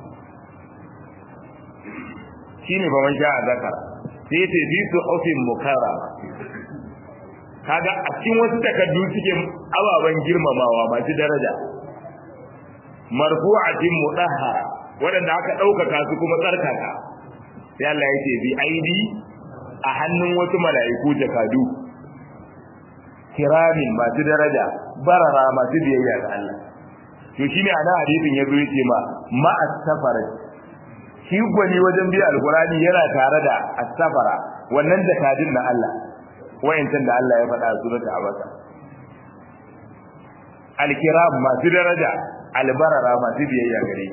shine faman sha'a zakara sai ce fi suhufin mukarrama kaga a cikin wasu takaddu suke ababen girmamawa masu daraja marfu'atin mudahhara wadanda aka ɗaukaka su kuma tsarkaka sai Allah ya ce bi aidi a hannun wasu mala'iku jakadu kiramin masu daraja barara masu biyayya ga Allah to shine ana hadisin yazo yace ma ma as-safara shi gwani wajen biya alqurani yana tare da as-safara wannan jakadin na Allah wayancan da Allah ya faɗa a suratul abasa al-kiram masu daraja albarara masu biyayya gare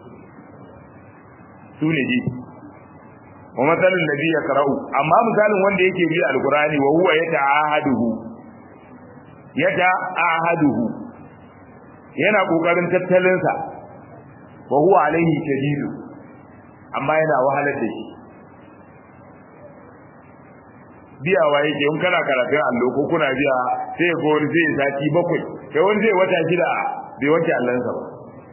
su ne ji wa matsalin nabi ya karau amma misalin wanda yake bi alkurani wa huwa yata ahaduhu yata ahaduhu yana kokarin tattalin sa wa huwa alaihi shadidu amma yana wahalar da shi biyawa yake in kana karatun allo ko kuna biya sai ko wani zai sati bakwai sai wani zai wata shida bai wanke allansa ba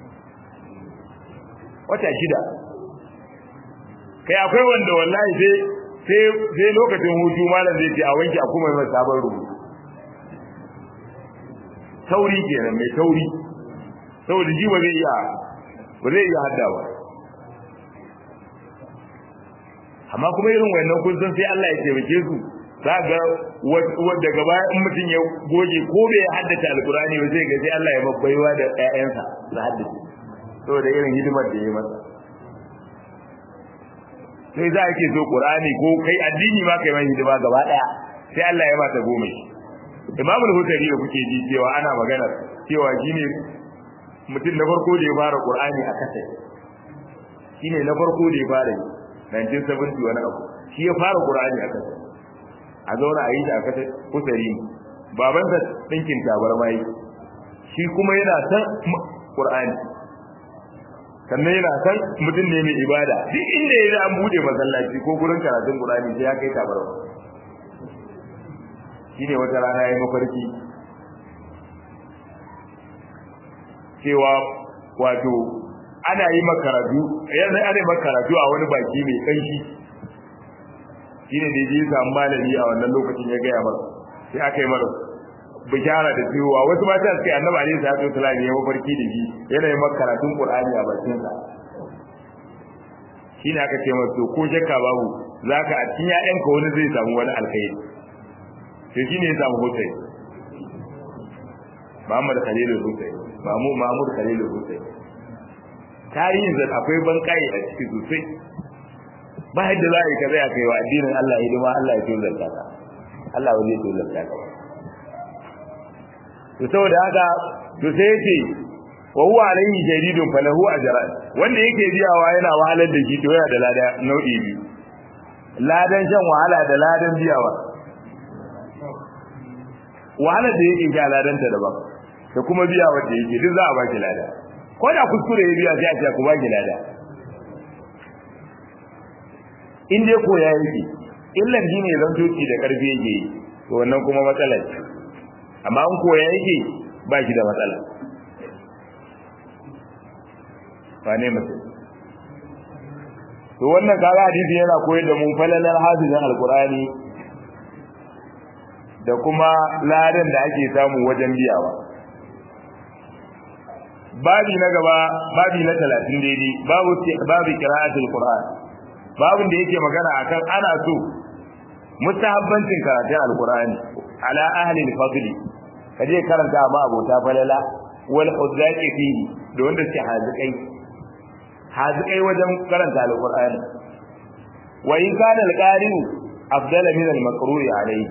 wata shida kai akwai wanda wallahi sai sai sai lokacin hutu malam zai ce a wanke a kuma mai sabon rubutu tauri kenan mai tauri saboda ji ba zai iya ba zai iya hadda ba amma kuma irin wannan kun san sai Allah ya taimake su za ga daga baya in mutum ya goge ko bai haddace alkurani ba zai ga sai Allah ya babbaiwa da ƴaƴansa su haddace saboda irin hidimar da ya yi masa sai za ke so qur'ani ko kai addini ma kai mai hidima gaba daya sai Allah ya bata goma shi imamul hutari da kuke ji cewa ana magana cewa shine mutum na farko da ya fara qur'ani a kasa shine na farko da ya fara 1970 wani abu shi ya fara qur'ani a kasa a zauna a yi shi a kasa hutari babansa dinkin tabarma yi shi kuma yana san qur'ani sannan yana san mutum ne mai ibada duk inda ya an bude masallaci ko gurin karatun Qur'ani sai ya kai tabarwa shine wata rana yayi mafarki cewa wato ana yi makaratu yanzu ana yi makaratu a wani baki mai kanshi shine da ya samu malami a wannan lokacin ya gaya masa sai aka yi masa bishara da cewa wasu mata suke annabi alaihi salatu wasallam ya mafarki da shi yana yi maka karatun qur'ani a bakin sa shine aka ce masa to ko shakka babu zaka a cikin ƴaƴanka wani zai samu wani alkhairi to shine ya samu hotai Muhammad Khalilul Hussein Mamu Mahmud Khalilul Hussein tarihin zan akwai bankai a ciki sosai ba yadda za a yi kaza ya kai wa addinin Allah hidima Allah ya tozarta ka Allah wani ya tozarta ka ba to saboda haka to sai yace wa huwa alayhi shadidun falahu ajran wanda yake biyawa yana wahalar da shi to yana da lada nau'i biyu ladan shan wahala da ladan biyawa wahalar da yake sha ladan ta daban da kuma biya wanda yake duk za a baki lada ko da kuskure ya biya sai a ce ku baki lada in dai koya yake illan dine zan toki da karfi yake yi to wannan kuma matsala ce amma in koya yake ba shi da matsala ba ne mutum to wannan kaga hadisi yana koyar da mu falalar hafizin alqur'ani da kuma ladan da ake samu wajen biyawa babi na gaba babi na 30 daidai babu babu qira'atul qur'an babin da yake magana akan ana so mustahabbancin karatun alqur'ani ala ahli al-fadli kaje karanta ma abota falala wal hudzaqi fihi da wanda suke hazikai hazikai wajen karanta alqur'ani wa in kana al-qari'u afdala min al-maqru'i alayhi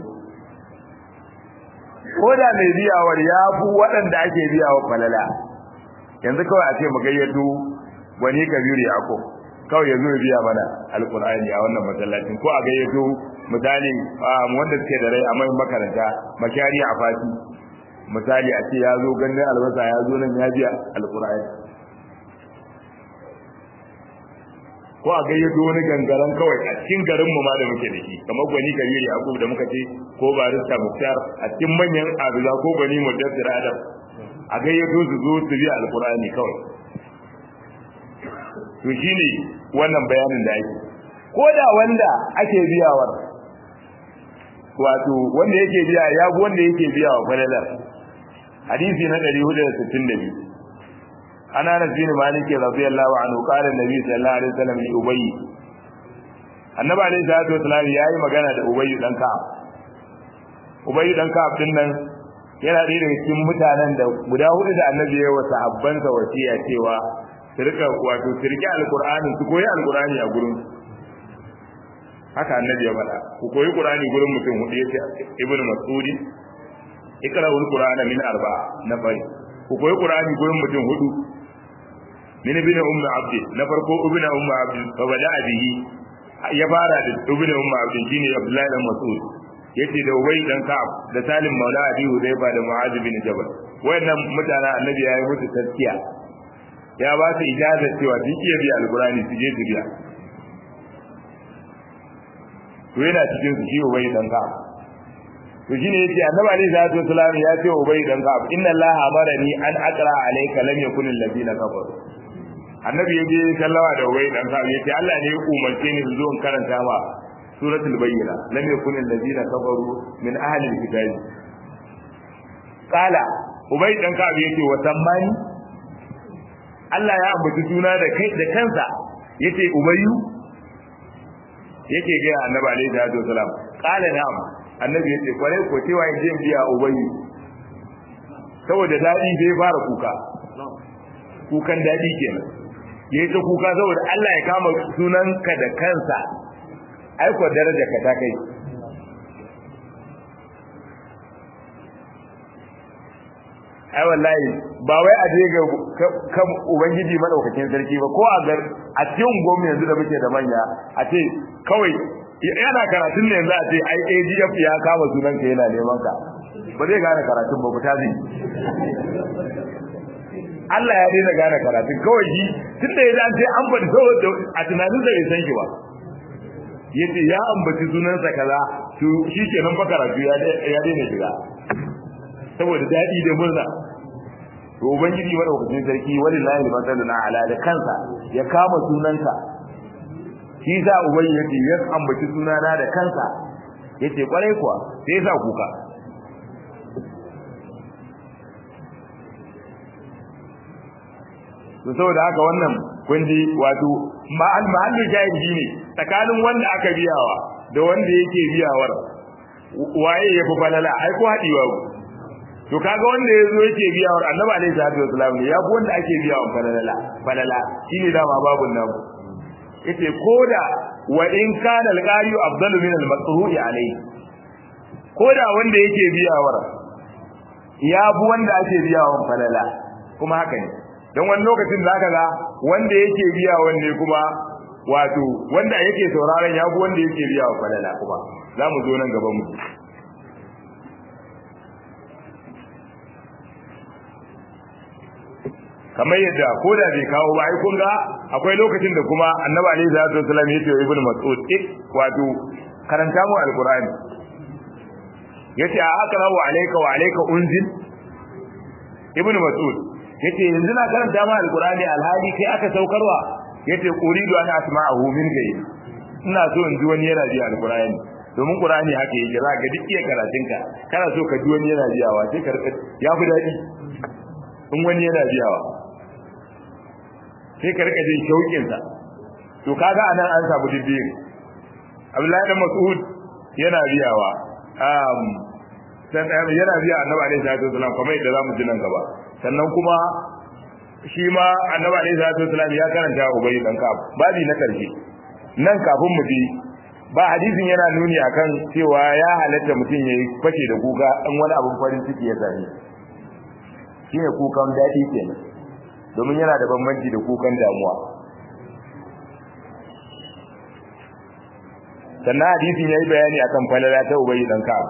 ko da mai biyawar ya fi waɗanda ake biyawa falala yanzu kawai a ce mu gayyato wani kabiru yaqub kawai ya zo ya biya mana alqur'ani a wannan masallacin ko a gayyato misali wanda suke da rai a mai makaranta makari a fati misali a ce ya zo ganin albasa ya zo nan ya biya alqur'ani ko a gayyato wani gangaren kawai a cikin garin mu ma da muke da shi kamar gwani kabiri yakub da muka ce ko barista muktar a cikin manyan abuza ko gwani mudassir adam a gayyato su zo su biya alqur'ani kawai to shine wannan bayanin da ake ko da wanda ake biyawar wato wanda yake biya ya bi wanda yake biya wa falalar hadisi na 462 ana na bin malik radiyallahu anhu qala annabi sallallahu alaihi wasallam li ubay annabi alaihi salatu wasallam yayi magana da ubay dan ka ubay dan ka din nan yana ɗaya daga cikin mutanen da guda hudu da annabi ya wa sahabbansa wasiya cewa su rika wato su rike alqur'ani su koyi alqur'ani a gurin haka annabi ya faɗa ku koyi qur'ani gurin mutum hudu yace ibnu mas'ud ikra'ul qur'ana min arba'a na bari ku koyi qur'ani gurin mutum hudu min ibn ummu abdi na farko ibn ummu abdi fa bada bihi ya fara da ibn ummu abdi shine abdullahi dan mas'ud yace da ubay dan ka'ab da salim maula abi hudayfa da mu'adh bin jabal wayannan mutane annabi ya yi musu taskiya ya ba su ijaza cewa duk iya biya alqur'ani su je su biya to yana cikin su shi ubay dan ka'ab to shine yace annabi alaihi salatu wasallam ya ce ubay dan ka'ab inna allaha amarani an aqra alayka lam yakun alladhina kafaru annabi yaje sallawa da ubay dan ka'ab yace Allah ne ya umarce ni zo in karanta ma suratul bayyina lam yakun alladhina kafaru min ahli alkitab qala ubay dan ka'ab yace wa sammani Allah ya ambaci suna da kai da kansa yace ubayyu yake ga annabi alaihi salatu wasalam qala na'am annabi yace kware ko cewa in je biya ubayyu saboda dadi bai fara kuka kukan dadi kenan yayi ta kuka saboda Allah ya kama sunanka da kansa ai ko daraja ka ta kai ai wallahi ba wai a je ga kan ubangiji madaukakin sarki ba ko a gar a cikin gwamnati yanzu da muke da manya a ce kawai yana karatun ne yanzu a ce ai AGF ya kama sunan ka yana neman ka ba zai gane karatun ba ta zai Allah ya daina gane karatun kawai shi tun da ya ce an faɗi saboda a tunanin da bai san shi ba yace ya ambaci sunansa kaza to shi kenan fa karatu ya daina shiga saboda daɗi da murna to ubangiji madaukakin sarki wallahi masaluna ala da kansa ya kama sunansa shi sa ubai yace ya ambaci sunana da kansa yace kwarai kuwa sai ya sa kuka to saboda haka wannan kun ji wato ma'al mahallin jahili ne tsakanin wanda aka biyawa da wanda yake biyawar waye ya fi falala ai ko haɗiwa to kaga wanda ya zo yake biyawar annabi alaihi salatu wasalam ne ya fi wanda ake biyawa falala falala shine dama babun nan yace koda wa in kana al-qari'u afdalu min al-maqru'i alayhi koda wanda yake biyawar ya fi wanda ake biyawa falala kuma haka ne don wani lokacin da aka ga wanda yake biya wanne kuma wato wanda yake sauraron ya fi wanda yake biya wa falala kuma za mu zo nan gaban mu kamar yadda ko da bai kawo ba ai kun ga akwai lokacin da kuma annabi alaihi salatu wasallam ya ce wa ibnu mas'ud ik wato karanta mu alqur'ani yace a aqra'u alayka wa alayka unzil ibnu mas'ud yace yanzu na karanta ma alqur'ani alhali kai aka saukarwa yace uridu an asma'ahu min gai ina so in ji wani yana ji alqur'ani domin qur'ani haka yake za ga duk iya karatunka kana so ka ji wani yana jiyawa sai ka ya fi daɗi in wani yana jiyawa sai ka rika jin shauƙin sa to kaga anan an samu dibbiyin Abdullahi da Mas'ud yana biyawa um san yana biya Annabi alaihi salatu wasallam kamar yadda zamu ji nan gaba sannan kuma shi ma Annabi alaihi salatu wasallam ya karanta Ubay dan Ka'ab babi na karshe nan kafin mu bi ba hadisin yana nuni akan cewa ya halatta mutum yayi fashe da kuka in wani abun farin ciki ya same shine kukan dadi kenan domin yana da bambanci da kukan damuwa sannan hadisin yayi bayani akan falala ta ubayi dan ka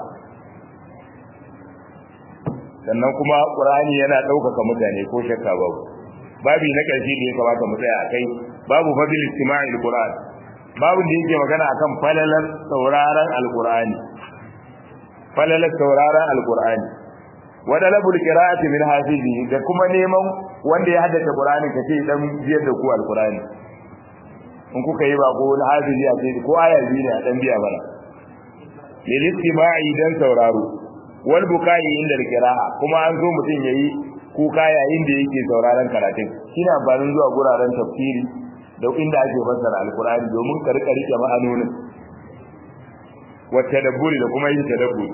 sannan kuma qur'ani yana daukaka mutane ko shakka babu babi na karshe da ya kamata mu tsaya akai babu fadil istima'il qur'an babu da yake magana akan falalar sauraron alqur'ani falalar sauraron alqur'ani wa dalabul qira'ati min hafizi da kuma neman wanda ya haddace qur'ani kace dan biyar da ku alqur'ani in kuka yi ba ko wani hafizi a ce ko aya biyu ne a dan biya mana lil istima'i dan sauraro wal bukai inda qira'a kuma an zo mutum yayi kuka yayin da yake sauraron karatun shine amfanin zuwa guraren tafsiri da inda ake fassara alqur'ani domin ka rika rike ma'anonin wa tadabburi da kuma yin tadabburi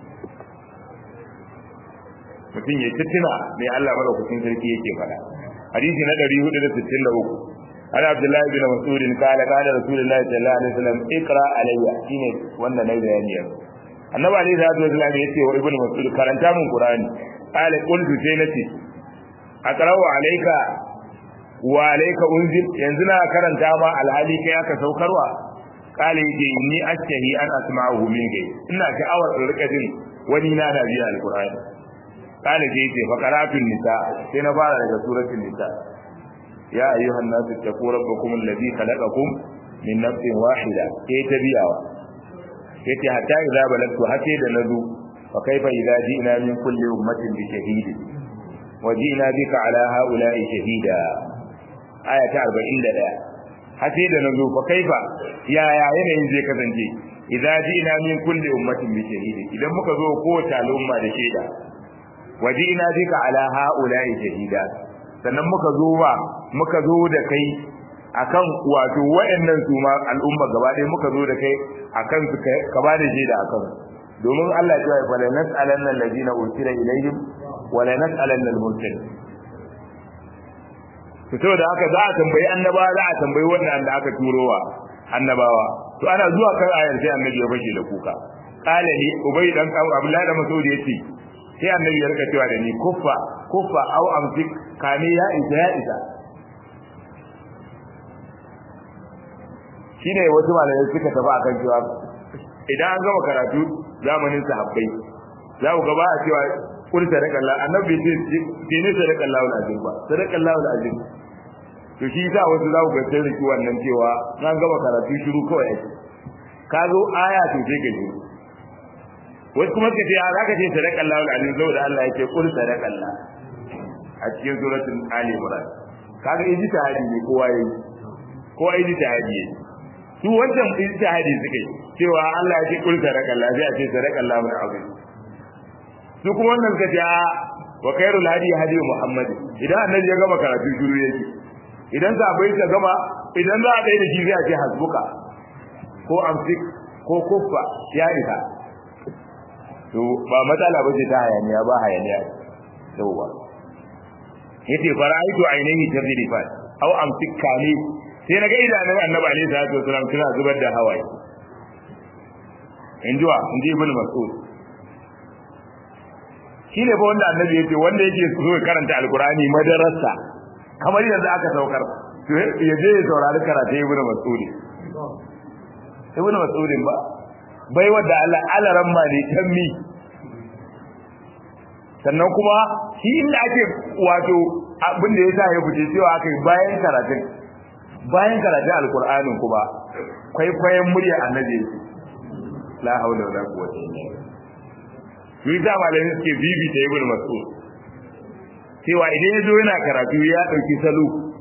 mutum ya tuna mai Allah madaukakin sarki yake faɗa hadisi na 463 عن عبد الله بن مسعود قال قال رسول الله صلى الله عليه وسلم اقرا علي shine wannan nayi bayani yanzu annabi alaihi salatu wasallam yace wa ibnu mas'ud karanta min qur'ani qala qultu sai nace aqra'u alayka wa alayka unzil yanzu na karanta ma alhali kai aka saukarwa qala yace inni ashtahi an asma'uhu min gai ina sha'awar in rika jin wani na da biya alqur'ani qala yace fa qara'atu nisa sai na fara daga suratul nisa يا أيها الناس اتقوا ربكم الذي خلقكم من نفس واحدة كي تبيعوا يتي حتى إذا بلغت حتى دنزو فكيف إذا جئنا من كل أمة بشهيد وجئنا بك على هؤلاء شهيدا آية أربعين لله حتى دنزو فكيف يا يا ينين زي كذنجي إذا جئنا من كل أمة بشهيد إذا مكذو قوة الأمة لشهيدا وجئنا بك على هؤلاء شهيدا sannan muka zo ba muka zo da kai akan wato wayannan su ma al'umma gaba ɗaya muka zo da kai akan su ka ba da shaida akan domin Allah ya ce fa la nas'alanna alladhina ursila ilayhim wa la nas'alanna al-mursalin to saboda haka za a tambayi annaba za a tambayi wannan da aka turowa annabawa to ana zuwa kan ayar sai annabi ya fashe da kuka qala li ubay dan abdullahi da masud yace sai annabi ya rika cewa da ni kuffa kuffa au amsik kame ya isa ya isa shine wasu malamai suka tafi akan cewa idan an gama karatu zamanin sahabbai za ku gaba a cewa kul sadaqallah annabi ce ce ne sadaqallah wal azim ba sadaqallah wal azim to shi yasa wasu za ku ga sai riki wannan cewa an gama karatu shiru kawai ake ka zo aya to sai ka ji wasu kuma suka ce a zaka ce sadaqallah wal azim saboda Allah yake kul sadaqallah a cikin suratul ali imran kaga ijtihadi ne kowa yayi kowa ijtihadi ne su wancan ijtihadi suka yi cewa Allah ya ce kul sadaka Allah sai a ce sadaka Allah mun azim su kuma wannan suka ce wa khairul hadi hadi Muhammad idan annabi ya gama karatu shiru yake idan sahabbai ta gama idan za a dai da shi sai a ce hasbuka ko amsik ko kuffa ya isa to ba matsala ba ce ta hayaniya ba hayaniya yawwa yace fara'aitu ainihi tadrifat aw amsik kani sai naga idanun annabi alaihi salatu wasallam suna zubar da hawaye injuwa inji ibn mas'ud shine ba wanda annabi yace wanda yake so ya karanta alqur'ani madarasa kamar yanzu aka saukar to ya je ya saurari karatu ibn mas'ud ibn mas'ud ba bai wadda Allah alaran ma ne tammi sannan kuma shi inda ake wato abin da ya sa ya fice cewa aka yi bayan karatun bayan karatun alkur'anin kuma kwaikwayon murya annabi la haula wala quwwata illa billah yi da malamin suke bibi ta ibn mas'ud cewa idan ya zo yana karatu ya dauki salo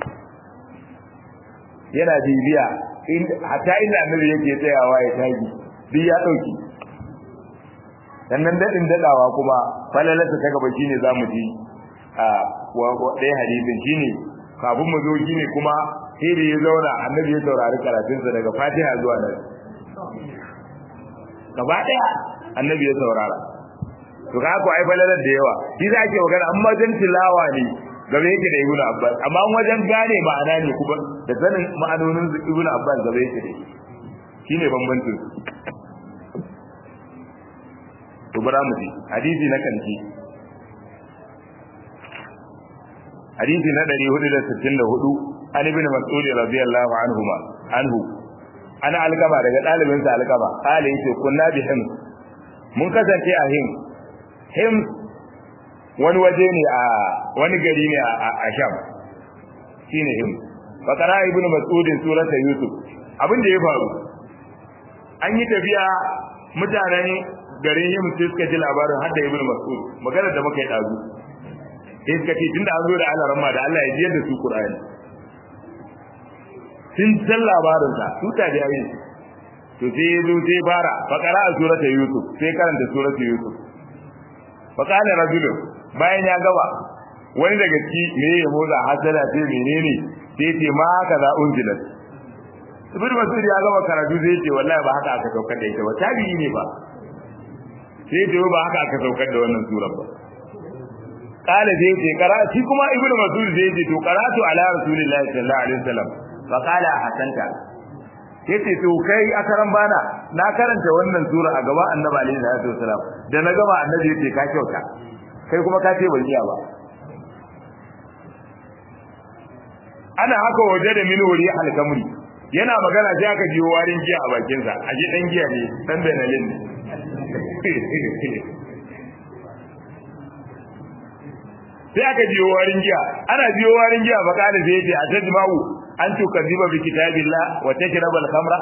yana bibiya hatta inda annabi yake tsayawa ya tagi duk ya dauki sannan dadin dadawa kuma falalata ta gaba shine zamu ji a ɗaya hadisin shine kafin mu zo shine kuma sai da ya zauna annabi ya saurari karatunsa daga fatiha zuwa nan gaba ɗaya annabi ya saurara to ka ko ai falalar da yawa shi za ke magana amma wajen tilawa ne gaba yake da ibnu abbas amma wajen gane ma'ana ne kuma da sanin ma'anonin ibnu abbas gaba yake da shine bambancin to bara mu ji hadisi na kanci hadisi na 464 an ibn mas'ud radiyallahu anhuma anhu ana alkaba daga dalibin sa alkaba kale yace kunna bi him mun kasance a him him wani waje ne a wani gari ne a sham shine him fakara ibn mas'ud surata yusuf abin da ya faru an yi tafiya mutanen garin yin sai suka ji labarin hadda ibn mas'ud magana da muka yi dazu sai suka ce tunda an zo da Allah ramma da Allah ya jiyar da su Qur'ani sun san labarin sa su ta da ayin to sai ya zo sai fara fakara a surata yusuf sai karanta surata yusuf fakala rajulun bayan ya gaba wani daga ciki me ya motsa hasala sai menene sai ce ma haka za unzilat ibn mas'ud ya gaba karatu sai ce wallahi ba haka aka saukar da ita ba tabi'i ne ba sai ce ba haka aka saukar da wannan surar ba kala sai ce kara shi kuma ibn mas'ud sai ce to qara'tu ala rasulillahi sallallahu alaihi wasallam fa qala hasanta yace to kai akaran bana na karanta wannan sura a gaba annabi alaihi salatu wasallam da na gaba annabi yace ka kyauta kai kuma ka ce ban iya ba ana haka waje da min wuri alkamri yana magana sai aka jiyo warin giya a bakinsa a ji dan giya ne dan benalin ne sai aka jiyo warin giya ana jiyo warin giya fa kana sai yace atajma'u an tukaziba bi kitabillah wa tajraba al-khamra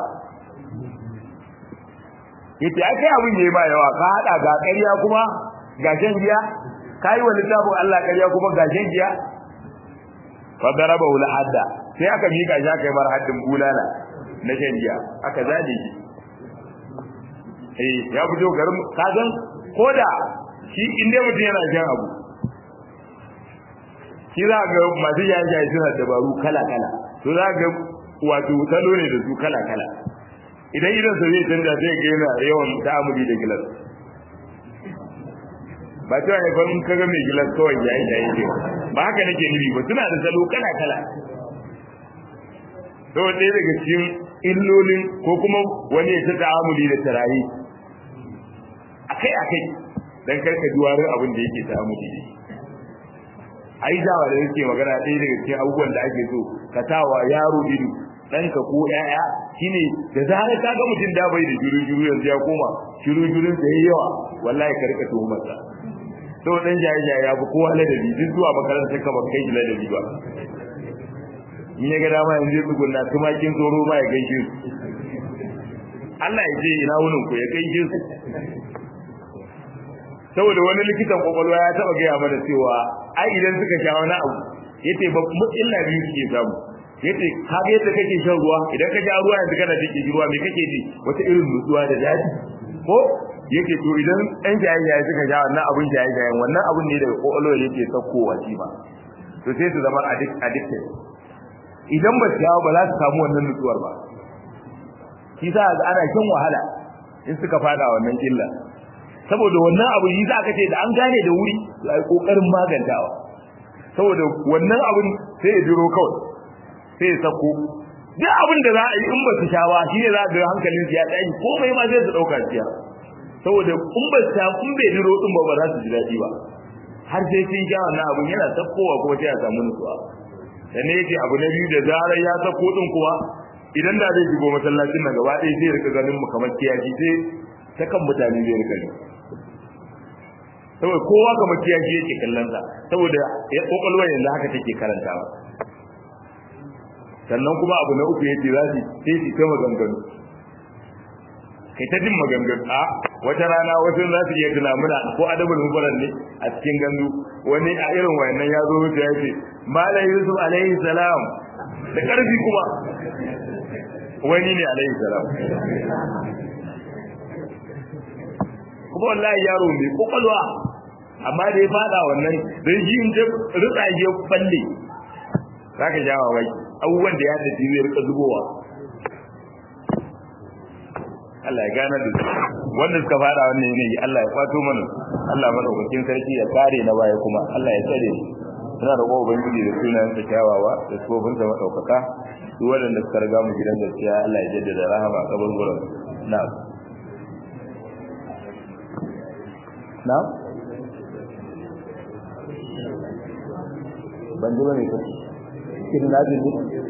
yace akai abin yayi ba yawa ka hada ga ƙarya kuma ga shan giya kai wa littafin Allah ƙarya kuma ga shan giya fa daraba ul hadda sai aka mika shi aka yi mar haddin bulala na shan giya aka zaje shi eh ya fito garin kagan koda shi inda mutum yana shan abu shi za ga masu yajaye suna dabaru kala kala to za ga wato salo ne da su kala kala idan idan sa zai canja sai ga yana yawan ta'amuli da gilas ba cewa ne ban kaga mai gilas kawai yayi yayi ne ba haka nake nufi ba suna da salo kala kala to ɗaya daga cikin illolin ko kuma wani ya ta ta'amuli da tarahi akai akai dan karka ji warin abin da yake ta'amuli da ai dawa da yake magana ɗaya daga cikin abubuwan da ake so ka tawa yaro ido ɗanka ko ƴaƴa shine da zarar ka ga mutum da bai da juru juru yanzu ya koma juru jurun da yayi yawa wallahi ka rika tuhumar sa to dan jaye jaye ya fi kowa ladabi duk zuwa makarantar ka ba kai shi ladabi ba in ya ga dama yanzu ya tsugunna tumakin tsoro ma ya gaishe su Allah ya ce ina wunin ku ya gaishe su saboda wani likitan kwakwalwa ya taba gaya mana cewa ai idan suka sha wani abu yace ba illa biyu suke samu yace ka ga yadda kake shan ruwa idan ka ja ruwa yanzu kana jin ruwa me kake ji wata irin nutsuwa da daɗi ko yake to idan ɗan jaye-jaye suka sha wannan abun jaye-jaye wannan abun ne daga ƙwaƙwalwar yake saukowa shi ba to sai su zama addicted idan ba su yawo ba za su samu wannan nutsuwar ba shi sa ga ana shan wahala in suka fada wannan illa saboda wannan abu yi za ka ce da an gane da wuri to ai kokarin magantawa saboda wannan abun sai ya jiro kawai sai ya sako duk abin da za a yi in ba su sha ba shine za ga hankalin su ya tashi komai ma zai su dauka siya saboda in ba su sha in bai jiro din ba ba za su ji daɗi ba har sai sun sha wannan abun yana sakkowa kuma sai ya samu nutsuwa dan yake abu na biyu da zarar ya sako din kuma idan da zai shigo masallacin nan gaba ɗaya zai rika ganin mu kamar kiyashi sai ta kan mutane zai rika ne saboda kowa kamar kiyashi yake kallon sa saboda ya kokolwa yanzu haka take karantawa sannan kuma abu na uku yace za su sai su ta maganganu kai ta jin maganganu a wata rana wasu za su iya tuna muna ko adabul mubarak ne a cikin gandu wani a irin wayannan ya zo ya ce malam yusuf alaihi salam da karfi kuma wani ne alaihi salam kuma wallahi yaro mai kokalwa amma da ya fada wannan dan shi in je rutsa je falle zaka jawa wai abubuwan da ya tafi zai rika zubowa Allah ya gane da wanda suka fada wannan yanayi Allah ya kwato mana Allah madaukakin sarki ya kare na baya kuma Allah ya tsare suna da kowa ubangiji da sunayen sa kyawawa da sofin sa madaukaka duk wanda suka riga mu gidan gaskiya Allah ya jaddada rahama a kabar gurin na'am na'am ban ji bane ko kin na ji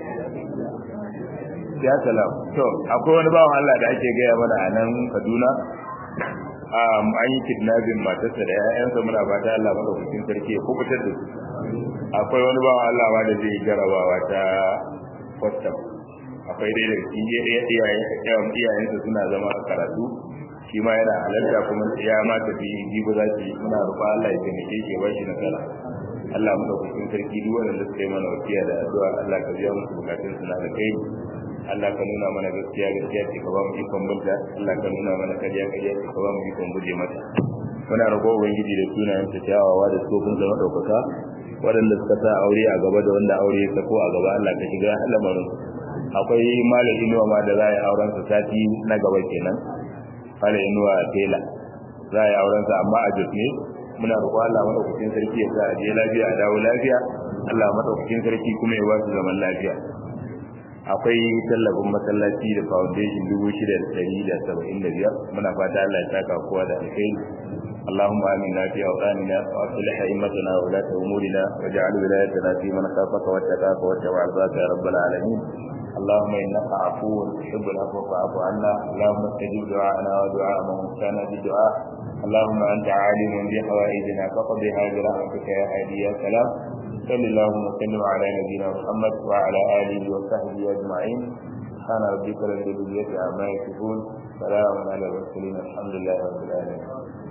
ya salam to akwai wani bawan Allah da ake gaya mana a nan Kaduna um an yi kidnapping matarsa da ƴaƴansa muna fata Allah madaukakin sarki ya kubutar da su akwai wani bawan Allah ma da zai jarabawa ta custom akwai dai da iyayen iyayensa suna zama a karatu shi ma yana halarta kuma ya ma tafi jibi za ki muna rufa Allah ya taimake shi ba shi nasara Allah madaukakin sarki duk wanda suka yi mana wasiya da addu'a Allah ka biya musu bukatun su na da kai Allah ka nuna mana gaskiya gaskiya ce ka ba mu ikon bunta Allah ka nuna mana kariya kariya ce ka ba mu ikon guje mata muna roƙo ubangiji da sunayen ta kyawawa da tsofin zama ɗaukaka waɗanda suka sa aure a gaba da wanda aure ya sako a gaba Allah ka shiga lamarin akwai malam inuwa ma da za a yi auren sa sati na gaba kenan malam inuwa tela za a yi auren sa amma a jos ne muna roƙo Allah madaukakin sarki ya sa a je lafiya a dawo lafiya Allah madaukakin sarki kuma ya ba su zaman lafiya akwai tallafin masallaci da foundation dubu shida da ɗari da saba'in da biyar muna fata Allah ya saka kowa da alkhairi اللهم آمنا في أوطاننا وأصلح أئمتنا وولاة أمورنا واجعل ولايتنا في من خافك واتقاك واتبع رضاك يا رب العالمين اللهم إنك عفو تحب العفو فاعف عنا اللهم استجب دعاءنا ودعاء من كان بدعاء اللهم أنت عالم بحوائجنا فقضها برحمتك يا هادي يا سلام صل اللهم وسلم على نبينا محمد وعلى آله وصحبه أجمعين سبحان ربك رب العزة عما يصفون سلام على المرسلين الحمد لله رب العالمين